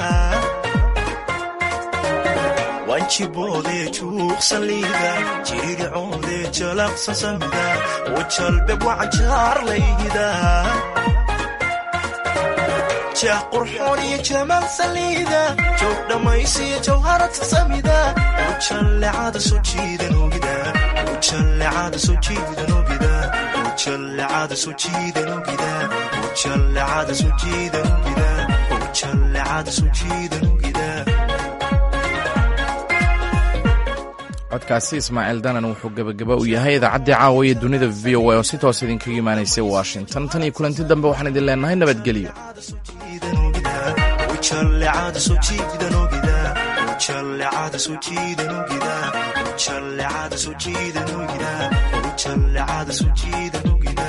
Q: wanjiboodee juuqsaliida jiridhacoodee jalaqsa samida oo jalbeeb wacanjaar la iida jah qurxoon iyo jamaal saliida joog dhammaysiyo jawharata samida oo jallecada soo jiidan ogida ujallecada soo jiidan ogida ujallecada soo jiidan ogida ujallecada soo jiidan ogida ujallecada soo jiidan ogida
A: codkaasi ismaaciil danan wuxuu gebagaba u yahay idaacaddii caawa iyo dunida v o a oo si toos idinkaga imaanaysay washington tan iyo kulanti dambe waxaan idin leenahay nabadgelyo
Q: ujallecada soo jiidan ogida ujallecada soo jiidan ogida ujallecada soo jiidan ogida ujallecada soo jiidan ogida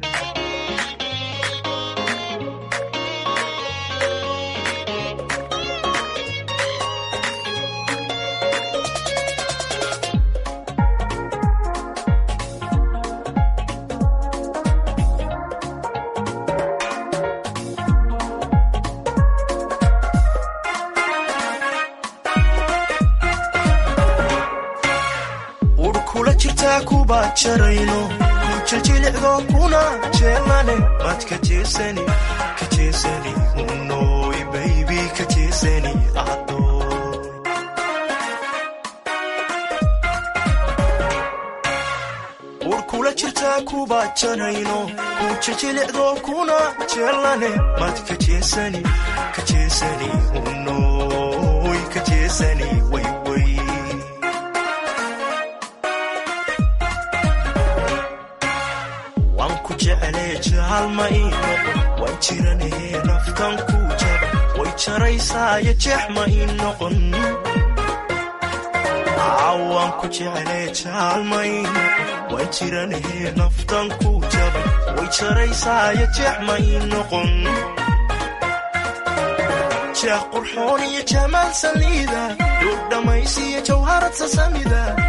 Q: jarayno kujajilicdo kuna jeelane mad ka jeesani ka jeesani unoy baybi ka jeesani adoy ur kula jirtaa kuba janayno kujajilicdo kuna jeelane mad ka jeesani ka jeesani unoy ka jeesani wayway jaalma ii noqon waan jiranahee naftan kuu jaba way jaraysaayo jeex ma ii noqon waan ku jeclee jaalma ii noqon waan jiranahee naftan kuu jaba way jaraysaayo jeex ma ii noqon jeex qurxoon iyo jamaal saliida dhuur dhammaysiyo jawharad sasamida